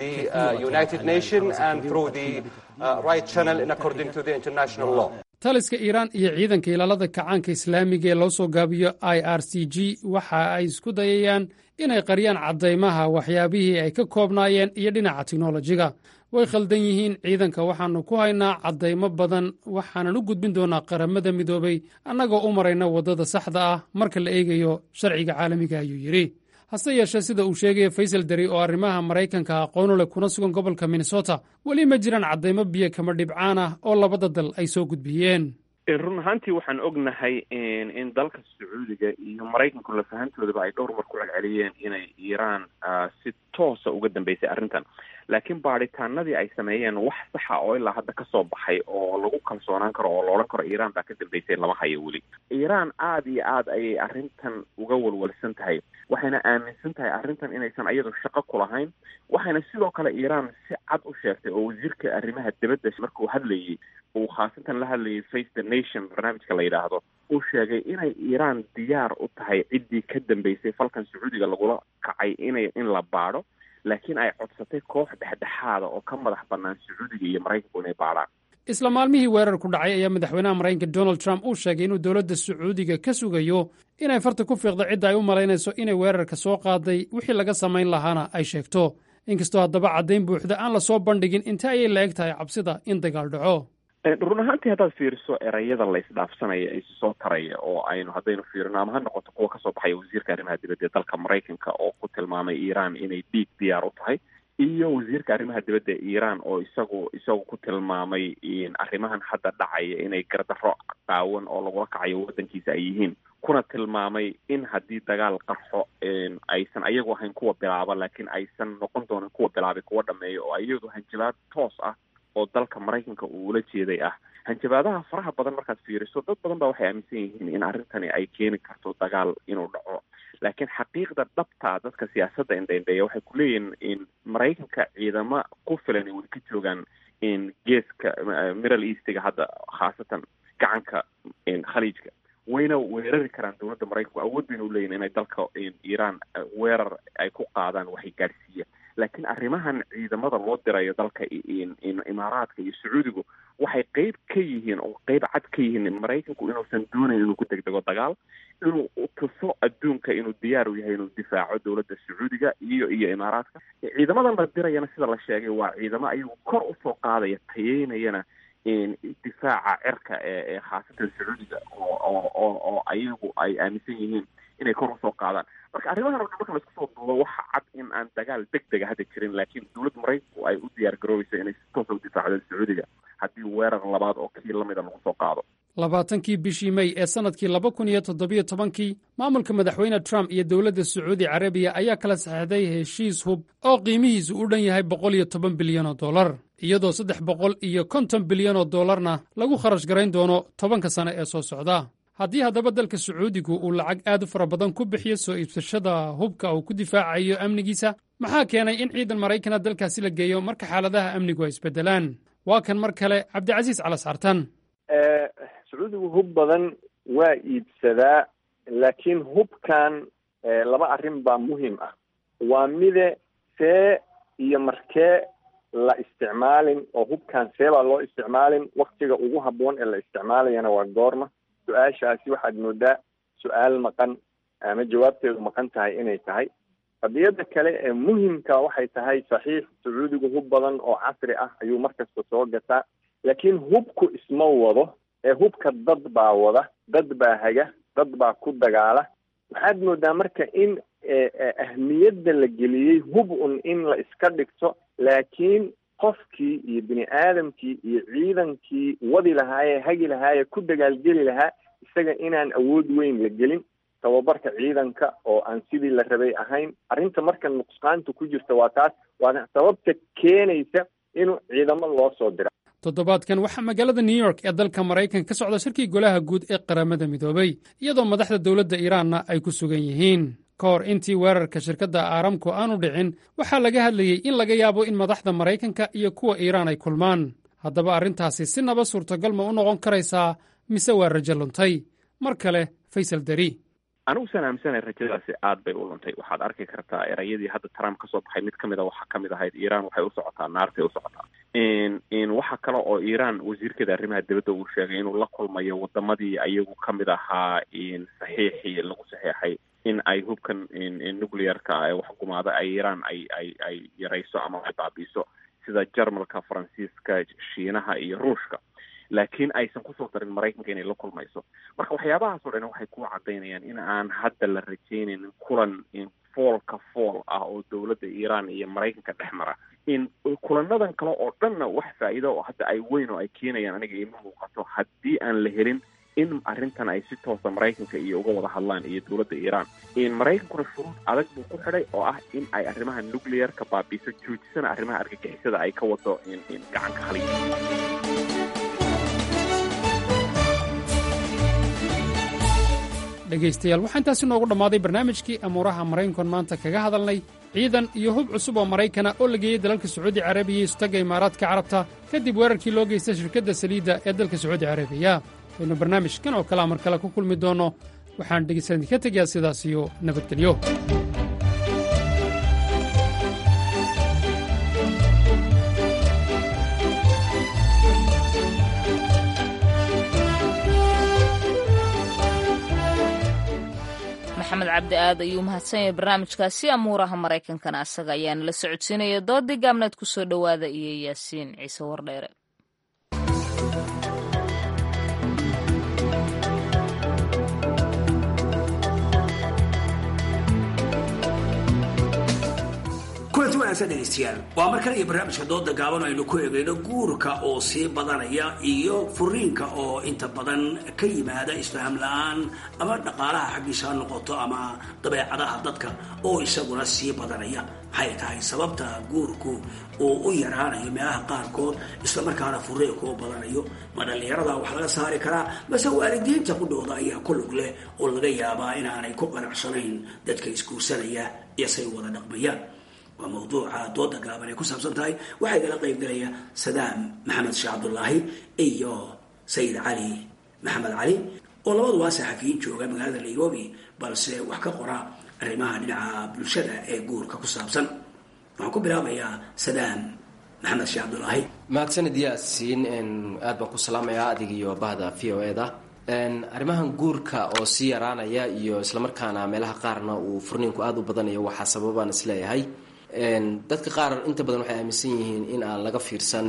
taliska iiraan iyo ciidanka ilaalada kacaanka islaamiga ee loo soo gaabiyo i r c g waxa ay isku dayayaan inay qariyaan caddaymaha waxyaabihii ay ka koobnaayeen iyo dhinaca teknolojiga way khaldan yihiin ciidanka waxaannu ku haynaa caddaymo badan waxaanan u gudbin doonaa qaramada midoobay annagoo u marayna waddada saxda ah marka la eegayo sharciga caalamiga ayuu yidhi hase yeeshee sida uu sheegaya faysal deri oo arrimaha maraykanka aqoonu leh kuna sugan gobolka minnesota weli ma jiraan caddaymo biyo kama dhibcaan ah oo labada dal ay soo gudbiyeen run ahaantii waxaan ognahay in dalka sacuudiga iyo maraykanku lafahantoodaba ay dhowr mar ku celceliyeen inay iiraan si toosa uga dambeysay arrintan laakiin baadhitaanadii ay sameeyeen wax saxa oo ilaa hadda kasoo baxay oo lagu kalsoonaan karo oo loodhan karo iiraan baa ka dambeysay lama hayo weli iiraan aada iyo aad ayay arrintan uga walwalsan tahay waxayna aaminsan tahay arrintan inaysan iyadu shaqo ku lahayn waxayna sidoo kale iiraan si cad u sheegtay oo wasiirka arrimaha dibadda markuu hadlayay uu khaasatan la hadlayay face the nation barnaamijka la yidhaahdo uu sheegay inay iiraan diyaar u tahay ciddii ka dambeysay falkan sacuudiga lagula kacay inay in la baadho laakiin ay codsatay koox dhexdhexaada oo ka madax bannaan sacuudiga iyo maraykanku inay baadhaan isla maalmihii weerarku dhacay ayaa madaxweynaha maraykanka donald trump uu sheegay inuu dowladda sacuudiga ka sugayo inay farta ku fiiqdo cidda ay u malaynayso inay weerarka soo qaaday wixii laga samayn lahaana ay sheegto inkastoo haddaba caddayn buuxda aan lasoo bandhigin inta ayay la eg tahay cabsida in dagaal dhaco run ahaantii haddaad fiiriso erayada la isdhaafsanaya ee isi soo taraya oo aynu haddaynu fiirino ama ha noqoto kuwa kasoo baxaya wasiirka arrimaha dibadda ee dalka maraykanka oo ku tilmaamay iiraan inay dhiig diyaar u tahay iyo wasiirka arrimaha dibadda iiraan oo isagu isagu ku tilmaamay arrimahan hadda dhacaya inay gardarro qaawan oo lagula kacayo waddankiisa ay yihiin kuna tilmaamay in haddii dagaal qarxo aysan ayagu ahayn kuwa bilaaba laakiin aysan noqon doonin kuwa bilaabay kuwa dhameeya oo iyadu hanjabaad toos ah oo dalka maraykanka uu ula jeeday ah hanjabaadaha faraha badan markaad fiiriso dad badan baa waxay aaminsan yihiin in arrintani ay keeni karto dagaal inuu dhaco laakiin xaqiiqda dhabta dadka siyaasadda indhaindheeya waxay ku leeyihiin in maraykanka ciidamo ku filan ay weli ka joogaan in geeska middle eastiga hadda khaasatan gacanka khaliijka wayna weerari karaan dowladda maraykanku awood bayna u leeyihin inay dalka iiraan weerar ay ku qaadaan waxay gaadhsiiya laakiin arrimahan ciidamada loo dirayo dalka imaaraadka iyo sacuudigu waxay qeyb ka yihiin oo qeyb cad ka yihiin maraykanku inuusan doonayn inuu ku degdego dagaal inuu tuso adduunka inuu diyaar u yahay inuu difaaco dowladda sacuudiga iyo iyo imaaraadka ciidamadan la dirayana sida la sheegay waa ciidamo ayagu kor usoo qaadaya tayeynayana difaaca cirka ee ee khaasatan sacuudiga oo oo oo oo ayagu ay aaminsan yihiin inay kor usoo qaadaan marka arrimahan o dhan marka laisku soo duubo waxa cad in aan dagaal deg dega hadda jirin laakiin dowladda maraykanku ay u diyaar garoobeyso inay si toosa u difaacdo sacuudiga haddii weerar labaad oo kii lamida lagu soo qaado labaatankii bishii mey ee sannadkii laba kun iyo toddobiyo tobankii maamulka madaxweyne trump iyo dowladda sacuudi carabiya ayaa kala saxeixday heshiis hub oo qiimihiisu u dhan yahay boqol iyo toban bilyan oo dollar iyadoo saddex boqol iyo konton bilyan oo dollarna lagu kharash garayn doono tobanka sane ee soo socda haddii haddaba dalka sacuudigu uu lacag aad u fara badan ku bixiyo soo iibsashada hubka uu ku difaacayo amnigiisa maxaa keenay in ciidan maraykana dalkaasi la geeyo marka xaaladaha amnigu ay isbeddelaan waa kan mar kale cabdicasiis calas cartan sacuudigu hub badan waa iibsadaa laakiin hubkan laba arrin baa muhiim ah waa mide see iyo markee la isticmaalin oo hubkan see baa loo isticmaalin waktiga ugu habboon ee la isticmaalayana waa goorma su-aashaasi waxaad moodaa su-aal maqan ama jawaabteedu maqan tahay inay tahay qadiyada kale ee muhimka waxay tahay saxiix sacuudigu hub badan oo casri ah ayuu markasta soo gataa laakiin hubku isma wado ee hubka dad baa wada dad baa haga dad baa ku dagaala waxaad moodaa marka in ahmiyadda la geliyey hub un in la iska dhigto laakiin qofkii iyo bini aadamkii iyo ciidankii wadi lahaayee hagi lahaayee ku dagaalgeli lahaa isaga inaan awood weyn la gelin tababarka ciidanka oo aan sidii la rabay ahayn arrinta marka nuqsaanta ku jirta waa taas waana sababta keenaysa inuu ciidamo loo soo dira toddobaadkan waxaa magaalada new york ee dalka maraykanka ka socda shirkii golaha guud ee qaramada midoobay iyadoo madaxda dowladda iiraanna ay ku sugan yihiin ka hor intii weerarka shirkadda aaramku aanu dhicin waxaa laga hadlayey in laga yaabo in madaxda maraykanka iyo kuwa iiraan ay kulmaan haddaba arrintaasi si naba suurtagal ma u noqon karaysaa mise waa rajo luntay mar kale faysal deri anigu saan aaminsanay rajadaasi aad bay u luntay waxaad arki kartaa erayadii hadda trump ka soo baxay mid kamid a waxaa kamid ahayd iiraan waxay u socotaa naartay u socotaa waxa kale oo iiraan wasiirkeeda arrimaha dibadda uu sheegay inuu la kulmayo wadamadii ayagu kamid ahaa saxiixii lagu saxeexay in ay hubkan nuclearka ee waxgumaada ay iiraan ay ay ay yarayso ama ay baabiiso sida jarmalka faransiiska shiinaha iyo ruushka laakiin aysan kusoo darin maraykanka inay la kulmayso marka waxyaabahaas oo dhan waxay ku cadaynayaan in aan hadda la rajaynaynin kulan foolka fool ah oo dowladda iiraan iyo maraykanka dhex mara in kulanadan kale oo dhanna wax faa'iido oo hadda ay weyn oo ay keenayaan aniga ima muuqato haddii aan la helin in arrintan ay si toosa maraykanka iyo uga wada hadlaan iyo dowladda iiraan in maraykankuna shuruud adag buu ku xidhay oo ah in ay arrimaha nuclearka baabiiso joojisana arrimaha argagixisada ay ka wado in gacanka khaliija dhegaystayaal waxaa intaasi noogu dhammaaday barnaamijkii amuuraha maraykankoon maanta kaga hadalnay ciidan iyo hub cusub oo maraykana oo la geeyey dalalka sacuudi carabiya iyo istagga imaaraadka carabta kadib weerarkii loo geystay shirkadda saliidda ee dalka sacuudi carabiya waynu barnaamijkan oo kalea mar kale ku kulmi doonno waxaan dhegaysan idinka tegayaa sidaas iyo nabadgelyo maxamed cabdi aad ayuu mahadsan yahay barnaamijkaasi amuuraha maraykankana asaga ayaana la socodsiinaya doodii gaabneed ku soo dhowaada iyo yaasiin ciise wardheere kulanti wanaagsan dhegaystayaal waa mar kale iyo barnaamijka dooda gaaban aynu ku eegayno guurka oo sii badanaya iyo furiinka oo inta badan ka yimaada isfaham la-aan ama dhaqaalaha xaggiisa ha noqoto ama dabeecadaha dadka oo isaguna sii badanaya maxay tahay sababta guurku uu u yaraanayo meelaha qaarkood islamarkaana furiinka u badanayo ma dhallinyarada wax laga saari karaa mase waalidiinta qudhooda ayaa ku lug leh oo laga yaabaa inaanay ku qanacsanayn dadka isguursanaya iyo say wada dhaqmayaan waa mawduuca dooda gaaban ay ku saabsan tahay waxaa igala qayb galaya sadaam maxamed sheekh cabdulaahi iyo sayid cali maxamed cali oo labaduba saxafiyiin jooga magaalada nairobi balse wax ka qora arrimaha dhinaca bulshada ee guurka ku saabsan waxaan ku bilaabayaa sadaam maxamed sheekh cabdulaahi mahadsanid yaasiin aad baan ku salaamayaa adig iyo bahda v o e da arrimahan guurka oo sii yaraanaya iyo islamarkaana meelaha qaarna uu furniinku aada u badanayo waxaa sababaan isleeyahay dadka qaar inta badan waxay aaminsan yihiin in aan laga fiirsan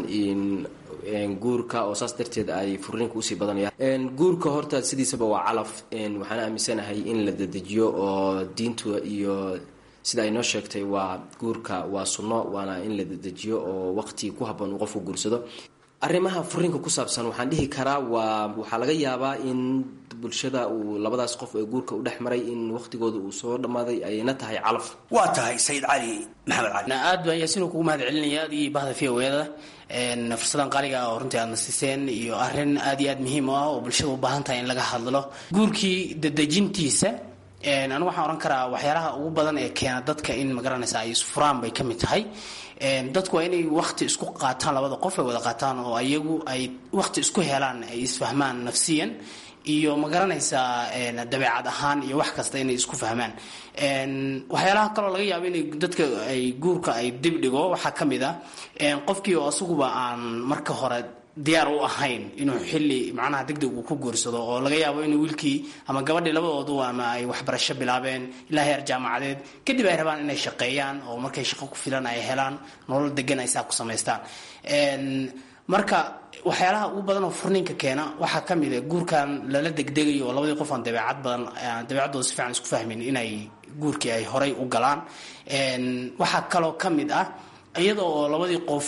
guurka oo saas darteed ay furniinka usii badanayaan guurka horta sidiisaba waa calaf waxaan aaminsanahay in la dedejiyo oo diintu iyo sida ay noo sheegtay waa guurka waa sunno waana in la dedejiyo oo waqti ku habboon uu qofku guursado arrimaha furiinka ku saabsan waxaan dhihi karaa waa waxaa laga yaabaa in bulshada uu labadaas qof ee guurka u dhex maray in waqtigooda uu soo dhammaaday ayna tahay calaf waa tahay sayid cali maxamed cali aad baan yaasiin kugu mahad celinaya aad iyo bahda v o eda fursadan qaaliga ah oo runtii aadna siiseen iyo arrin aad iyo aad muhiim u ah oo bulshada u baahan tahay in laga hadlo guurkii dadejintiisa anigu waxaan ohan karaa waxyaalaha ugu badan ee keena dadka in magaranaysa ay isfuraan bay ka mid tahay dadku waa inay wakti isku qaataan labada qof ay wada qaataan oo ayagu ay wakti isku helaan ay isfahmaan nafsiyan iyo ma garanaysaa dabeecad ahaan iyo wax kasta inay isku fahmaan waxyaalaha kaloo laga yaabo inay dadka ay guurka ay dib dhigo waxaa ka mid a qofkii oo asaguba aan marka hore diyaar u ahayn inuu xili macnaha degdeg uu ku guursado oo laga yaabo inuu wiilkii ama gabadhii labadoodu ama ay waxbarasho bilaabeen ilaa heer jaamacadeed kadib ay rabaan inay shaqeeyaan oo markay shaqo ku filan ay helaan nolol degan ay saa ku samaystaan marka waxyaalaha ugu badan oo furniinka keena waxaa ka mid a guurkan lala degdegayo oo labadii qof aan dabeecad badan dabeecaddooda si fiican isku fahmin inay guurkii ay horay u galaan waxaa kaloo ka mid ah iyada oo labadii qof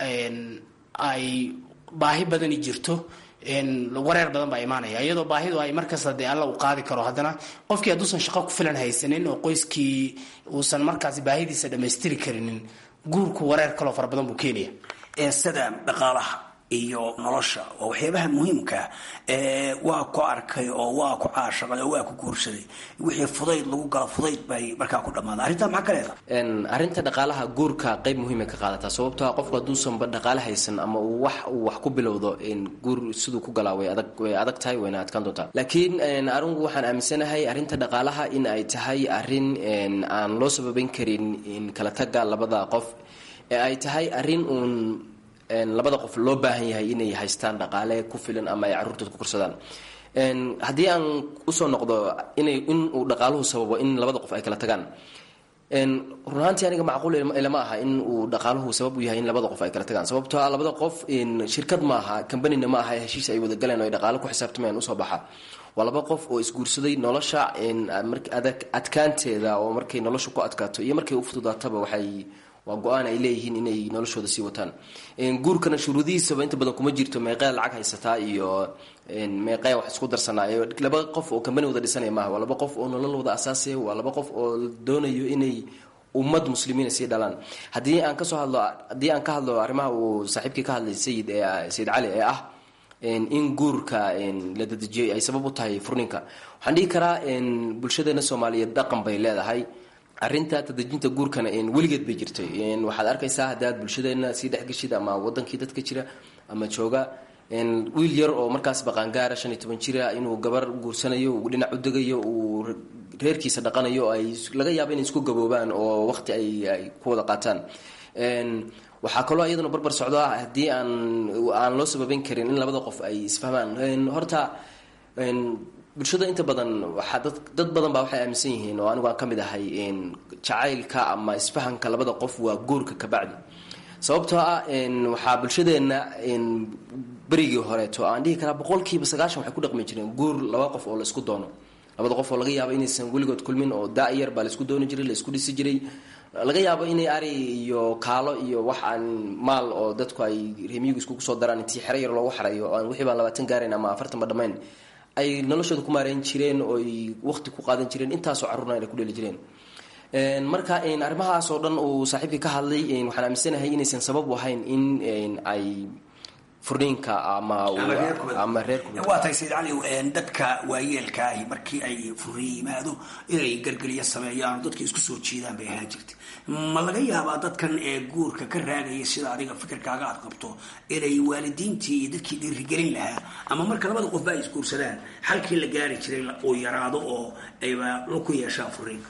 ay baahi badani jirto wareer badan baa imaanaya iyadoo baahidu ay markasta dee alla u qaadi karo haddana qofkii hadduusan shaqo ku filan haysanin oo qoyskii uusan markaasi baahidiisa dhammaystiri karinin guurku wareer kaloo fara badan buu keenaya sida dhaqaalaha iyo nolosha oo waxyaabaha muhiimka waa ku arkay oo waa ku caashaqay oo waa ku guursaday wixii fudayd lagu galo fudayd bay markaa ku dhammaada arrintaa maxaa ka leedahay arrinta dhaqaalaha guurka qayb muhiimay ka qaadataa sababtoa qofku hadduusanba dhaqaale haysan ama uu wax uu wax ku bilowdo guur siduu ku galaa way adag way adag tahay wayna adkaan doontaa laakiin anigu waxaan aaminsanahay arrinta dhaqaalaha in ay tahay arrin aan loo sababeyn karin kala taga labada qof ee ay tahay arrin uun labada qof loo baahan yahay inay haystaan dhaqaale ku filan ama ay carruurtooda ku korsadaan haddii aan usoo noqdo inay in uu dhaqaaluhu sababo in labada qof ay kala tagaan run ahaantii aniga macquul ilama aha in uu dhaqaaluhu sabab u yahay in labada qof ay kala tagaan sababtoo ah labada qof shirkad maaha combanina ma aha heshiis ay wada galeen oo ay dhaqaalo ku xisaabtamayaan usoo baxa waa laba qof oo isguursaday nolosha adkaanteeda oo markay nolosha ku adkaato iyo markay u fududaataba waxay waa go-aan ay leeyihiin inay noloshooda sii wataan guurkana shuruudihiisaba inta badan kuma jirto meeqee lacag haysataa iyo meeqee wax isku darsanaayo laba qof oo kambani wada dhisanaya maaha waa laba qof oo nolol wada asaasaya waa laba qof oo doonayo inay ummad muslimiina sii dhalaan haddii aan kasoo hadlo haddii aan ka hadlo arrimaha uu saaxiibkii ka hadlay sayid sayid cali ee ah in guurka la dadejiyay ay sabab u tahay furninka waxaan dhihi karaa bulshadeena soomaaliyeed dhaqan bay leedahay arinta tadejinta guurkana weligeed bay jirtay waxaad arkaysaa haddaad bulshadeena sii dhexgeshid ama wadankii dadka jira ama jooga wiil yar oo markaas baqaangaara shan iyo toban jira inuu gabar guursanayo uu dhinac u degayo uu reerkiisa dhaqanayo ay laga yaabo inay isku gaboobaan oo waqti ay ku wada qaataan waxaa kaloo iyaduna barbar socdo ah haddii aan aan loo sababeyn karin in labada qof ay isfahmaan horta bulshada inta badan waxaa dad dad badan baa waxay aaminsan yihiin oo anigu aan ka mid ahay jacaylka ama isfahanka labada qof waa guurka kabacdi sababtoo ah waxaa bulshadeenna berigii horeeto aan dhihi karaa boqolkiiba sagaashan waxay ku dhaqmi jireen guur laba qof oo laisku doono labada qof oo laga yaabo inaysan weligood kulmin oo da-yar baa laisku dooni jiray laisku dhisi jiray laga yaabo inay ari iyo kaalo iyo wax aan maal oo dadku ay remiyigu iskugu soo daraan intii xero yar loogu xarayo aan wixii baan labaatan gaarayn ama afartan ba dhammayn ay noloshooda ku maareyn jireen oo ay waqti ku qaadan jireen intaasoo carruurna ay ku dheli jireen marka arrimahaas oo dhan uu saaxiibkii ka hadlay waxaan aaminsanahay inaysan sabab u ahayn in ay furniinka ama ama waa tahay sayid cali dadka waayeelka ahi markii ay furniin yimaado inay gargeliya sameeyaan dadka isku soo jiidaan bay ahaan jirtay ma laga yaabaa dadkan ee guurka ka raagaya sida adiga fikirkaaga aad qabto inay waalidiintii iyo dadkii dhiirigelin lahaa ama marka labada qofba ay isguursadaan xalkii la gaari jiray uu yaraado oo ayba la ku yeeshaan furniinka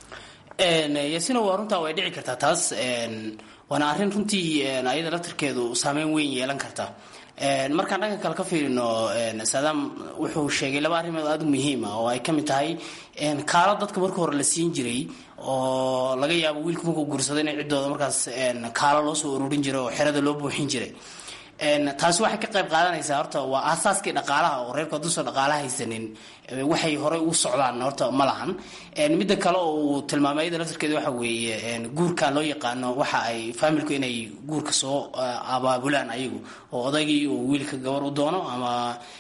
yasina waa runtaa way dhici kartaa taas waana arrin runtii ayada laftarkeedu saameyn weyn yeelan karta markaan dhanka kale ka fiirino saadaam wuxuu sheegay laba arrimood aada u muhiima oo ay ka mid tahay kaalo dadka marka hore la siin jiray oo laga yaabo wiilku markuu guursado inay ciddooda markaas kaalo loo soo ururin jiray oo xerada loo buuxin jiray taasi waxay ka qayb qaadanaysaa horta waa aasaaskii dhaqaalaha oo reerku hadduusan dhaqaala haysanin waxay horey u socdaan horta ma lahan midda kale oo uu tilmaamay iyada laftarkeeda waxa weeye guurkan loo yaqaano waxa ay faamilku inay guurka soo abaabulaan ayagu oo odaygii uu wiilka gabar u doono ama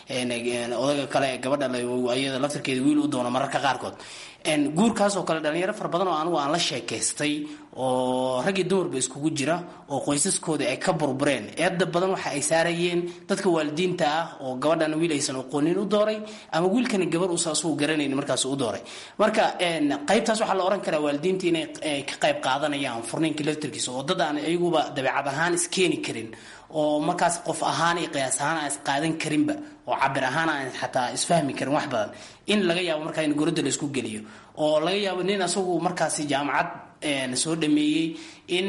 odayga kale ee gabadha iyada laftarkeeda wiil u doono mararka qaarkood guurkaas oo kale dhalinyaro fara badan oo anigu aan la sheekaystay oo rag iyo dumarba iskugu jira oo qoysaskooda ay ka burbureen eedda badan waxa ay saarayeen dadka waalidiinta ah oo gabadhana wiil aysan aqoonin u dooray ama wiilkana gabar uusa asugu garanayn markaas u dooray marka qaybtaas waxaa la ohan karaa waalidiinta inay ka qayb qaadanayaan furniinka laftarkiisa oo dad aan ayaguba dabeecad ahaan iskeeni karin oo markaas qof ahaan iyo qiyaas ahaan aan isqaadan karinba oo cabir ahaan aan xataa isfahmi karin wax badan in laga yaabo markaa in goradda la isku geliyo oo laga yaabo nin asagu markaasi jaamacad soo dhameeyey in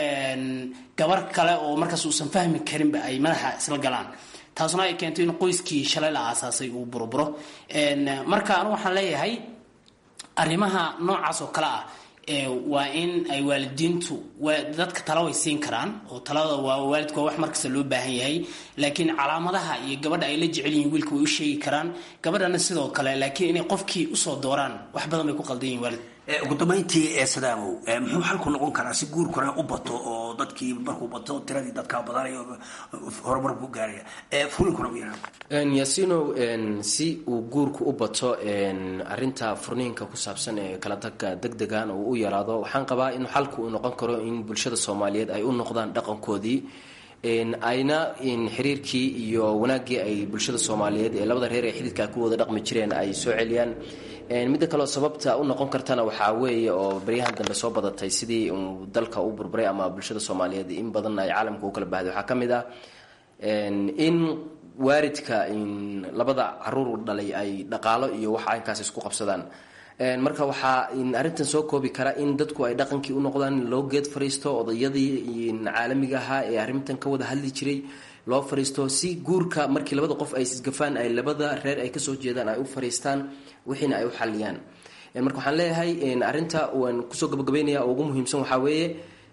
gabar kale oo markaas uusan fahmi karinba ay madaxa isla galaan taasuna ay keento in qoyskii shalay la aasaasay uu buruburo marka anigu waxaan leeyahay arrimaha noocaas oo kale ah waa in ay waalidiintu dadka tala way siin karaan oo talada waa waalidku waa wax markasta loo baahan yahay laakiin calaamadaha iyo gabadha ay la jecel yihiin wiilka way u sheegi karaan gabadhana sidoo kale laakiin inay qofkii usoo dooraan wax badan bay ku qaldan yihin waalid ugu dambayntii ee sadaamow muxuu xalku noqon karaa si guurkuna u bato oo dadkii markuu bato tiradii dadkaa badanayo horumar ku gaaraya furinkuna u yaraa yasinow si uu guurku u bato arinta furniinka ku saabsan ee kala tagga deg degan uu u yaraado waxaan qabaa in xalku uu noqon karo in bulshada soomaaliyeed ay u noqdaan dhaqankoodii ayna xiriirkii iyo wanaaggii ay bulshada soomaaliyeed ee labada reer ee xididkaa ku wada dhaqmi jireen ay soo celiyaan midda kaleo sababta u noqon kartana waxaa weeye oo baryahan dambe soo badatay sidii uu dalka u burburay ama bulshada soomaaliyeed in badan ay caalamka u kala bahday waxaa ka mid ah in waaridka labada caruur dhalay ay dhaqaalo iyo wax aynkaas isku qabsadaan marka waxaa arrintan soo koobi kara in dadku ay dhaqankii u noqdaan loo geed fariisto odayadii caalamiga ahaa ee arrintan ka wada hadli jiray loo fariisto si guurka markii labada qof ay isgafaan ay labada reer ay kasoo jeedaan ay u fariistaan wixiina ay u xaliyaan marka waxaan leeyahay arrinta waan kusoo gabagabeynaya oo ugu muhiimsan waxaa weeye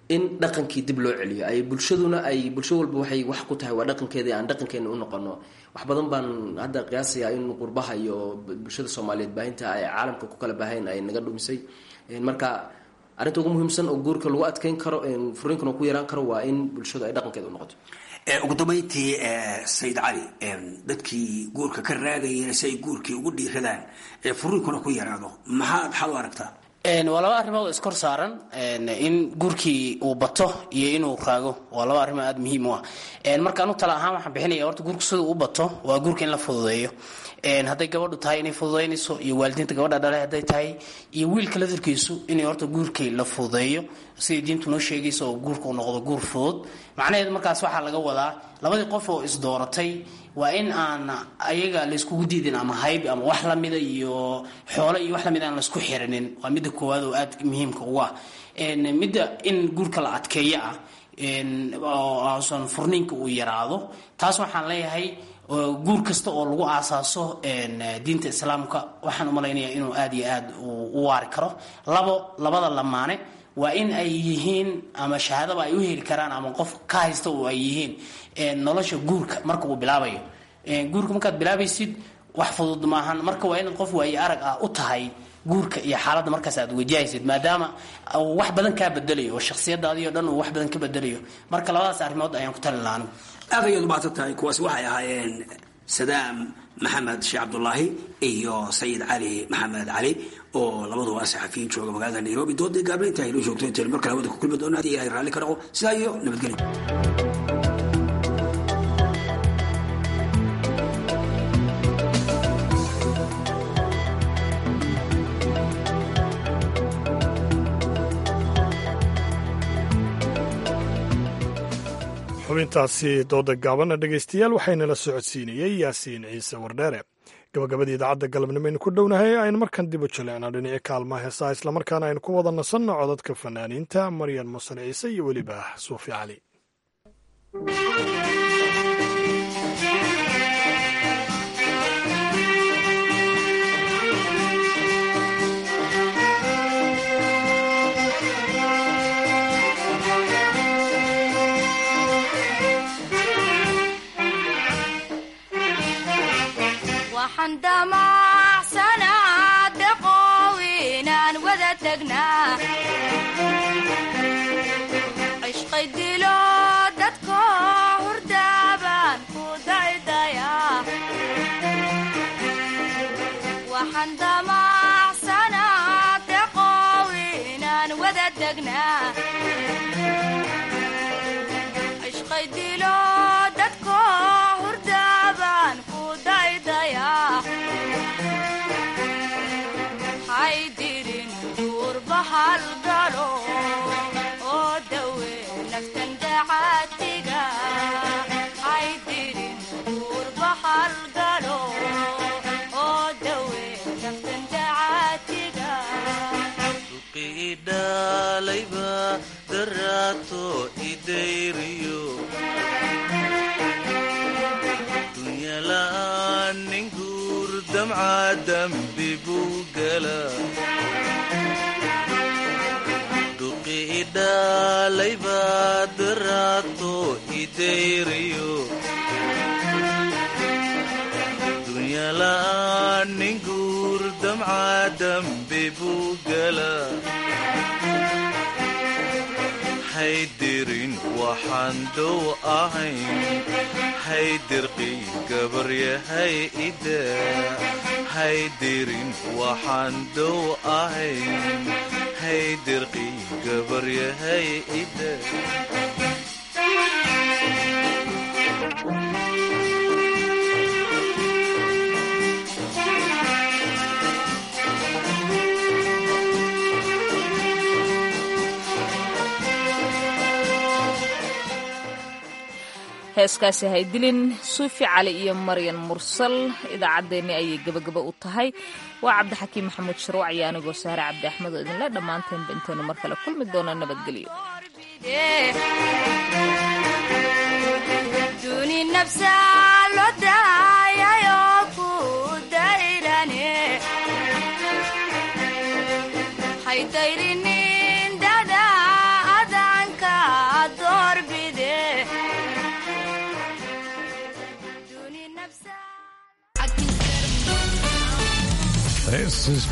in dhaqankii dib loo celiyo ay bulshaduna ay bulsho walba waxay wax ku tahay waa dhaqankeeda aan dhaqankeena u noqono wax badan baan hadda qiyaasayaa in qurbaha iyo bulshada soomaaliyeed baahinta ay caalamka ku kala baahayn ay naga dhumisay marka arrinta ugu muhiimsan oo guurka lagu adkeyn karo furiinkana ku yaraan karo waa in bulshadu ay dhaqankeeda u noqoto ugu dambayntii sayid cali dadkii guurka ka raagayeen si ay guurkii ugu dhiiradaan furiinkuna ku yaraado maxaad xal u aragtaa waa laba arrimood oo iskor saaran in guurkii uu bato iyo inuu raago waa laba arrimo aada muhiim u ah marka anu tala ahaan waxaan bixinaya horta guurka sida u bato waa guurka in la fududeeyo hadday gabadhu tahay inay fududaynayso iyo waalidiinta gabadha dhale hadday tahay iyo wiilka ladarkiisu inay horta guurkii la fududeeyo sidai diintu noo sheegaysa oo guurka uu noqdo guur fudud macnaheedu markaas waxaa laga wadaa labadii qof oo isdooratay waa in aan ayaga layskugu diidin ama hayb ama wax lamida iyo xoolo iyo wax lamid aan laysku xirinin waa midda koowaad oo aada muhiimka ugu ah midda in guurka la adkeeyo ah oosan furniinka uu yaraado taas waxaan leeyahay guur kasta oo lagu aasaaso diinta islaamka waxaan umalaynaya inuu aada iyo aada u waari karo labo labada lamaane waa in ay yihiin ama shahaadaba ay u heli karaan ama qof ka haysta oo ay yihiin nolosha guurka marka uu bilaabayo guurka markaad bilaabaysid wax fudud maahan marka waa inaad qof waaye arag ah u tahay guurka iyo xaaladda markaas aad wajahaysid maadaama uu wax badan kaa bedelayo oo shakhsiyadaadii o dhan uu wax badan ka bedelayo marka labadaas arrimood ayaan ku talin lahaa anigu aad ayaad umahadsan tahay kuwaasi waxay ahaayeen sadaam maxamed sheekh cabdulaahi iyo sayid cali maxamed cali oo labaduba saxafiyiin jooga magaalada nairobi doodii gaabna inta aynoo joogto intayn mar kale hawada ku kulmi doona haddii ilahay raalli ka dhaqo sidaa iyo nabadgelyo xubintaasi dooda gaabana dhegaystayaal waxaynala socodsiinayey yaasiin ciise wardheere gabagabadii idaacadda galabnimo aynu ku dhownahay aynu markan dib u jaleecnaa dhinaci kaalmaha heesaa islamarkaana aynu ku wada nasanno codadka fanaaniinta maryan musan ciise iyo weliba suufi cali cishqay dilo dadko hurdaaban ku daydaya waxaan damacsanaa deqow inaan wada degnaa cishqay dilo dadko hurdaaban ku daydaya haydirin duurba halgalo oo dawe naftan dacaatiga haydirin duurba halgalo oo dawe naftan dacaatiga idhalayba daraato idayriyo dunyala'aan nin guur damca dambi buu gala duqi idhalayba daraato idayriyo dunyala'aan nin guur damca dambi buu gala haydirin waxaan dow ahayn haydirqi gabaryahay ida haydirin waxaan dow ahayn haydirqi gabaryahay ida heeskaasi haydilin suufi cali iyo maryan mursal idaacaddeenni ayay gebagaba u tahay waa cabdixakiim maxamuud sharwac iyo anigoo sahre cabdi axmed oo idinle dhammaanteenba intaynu mar kale kulmi doono nabadgelyo duni nafsa loo daayayo ku dayrane haydayrinin dada adanka This is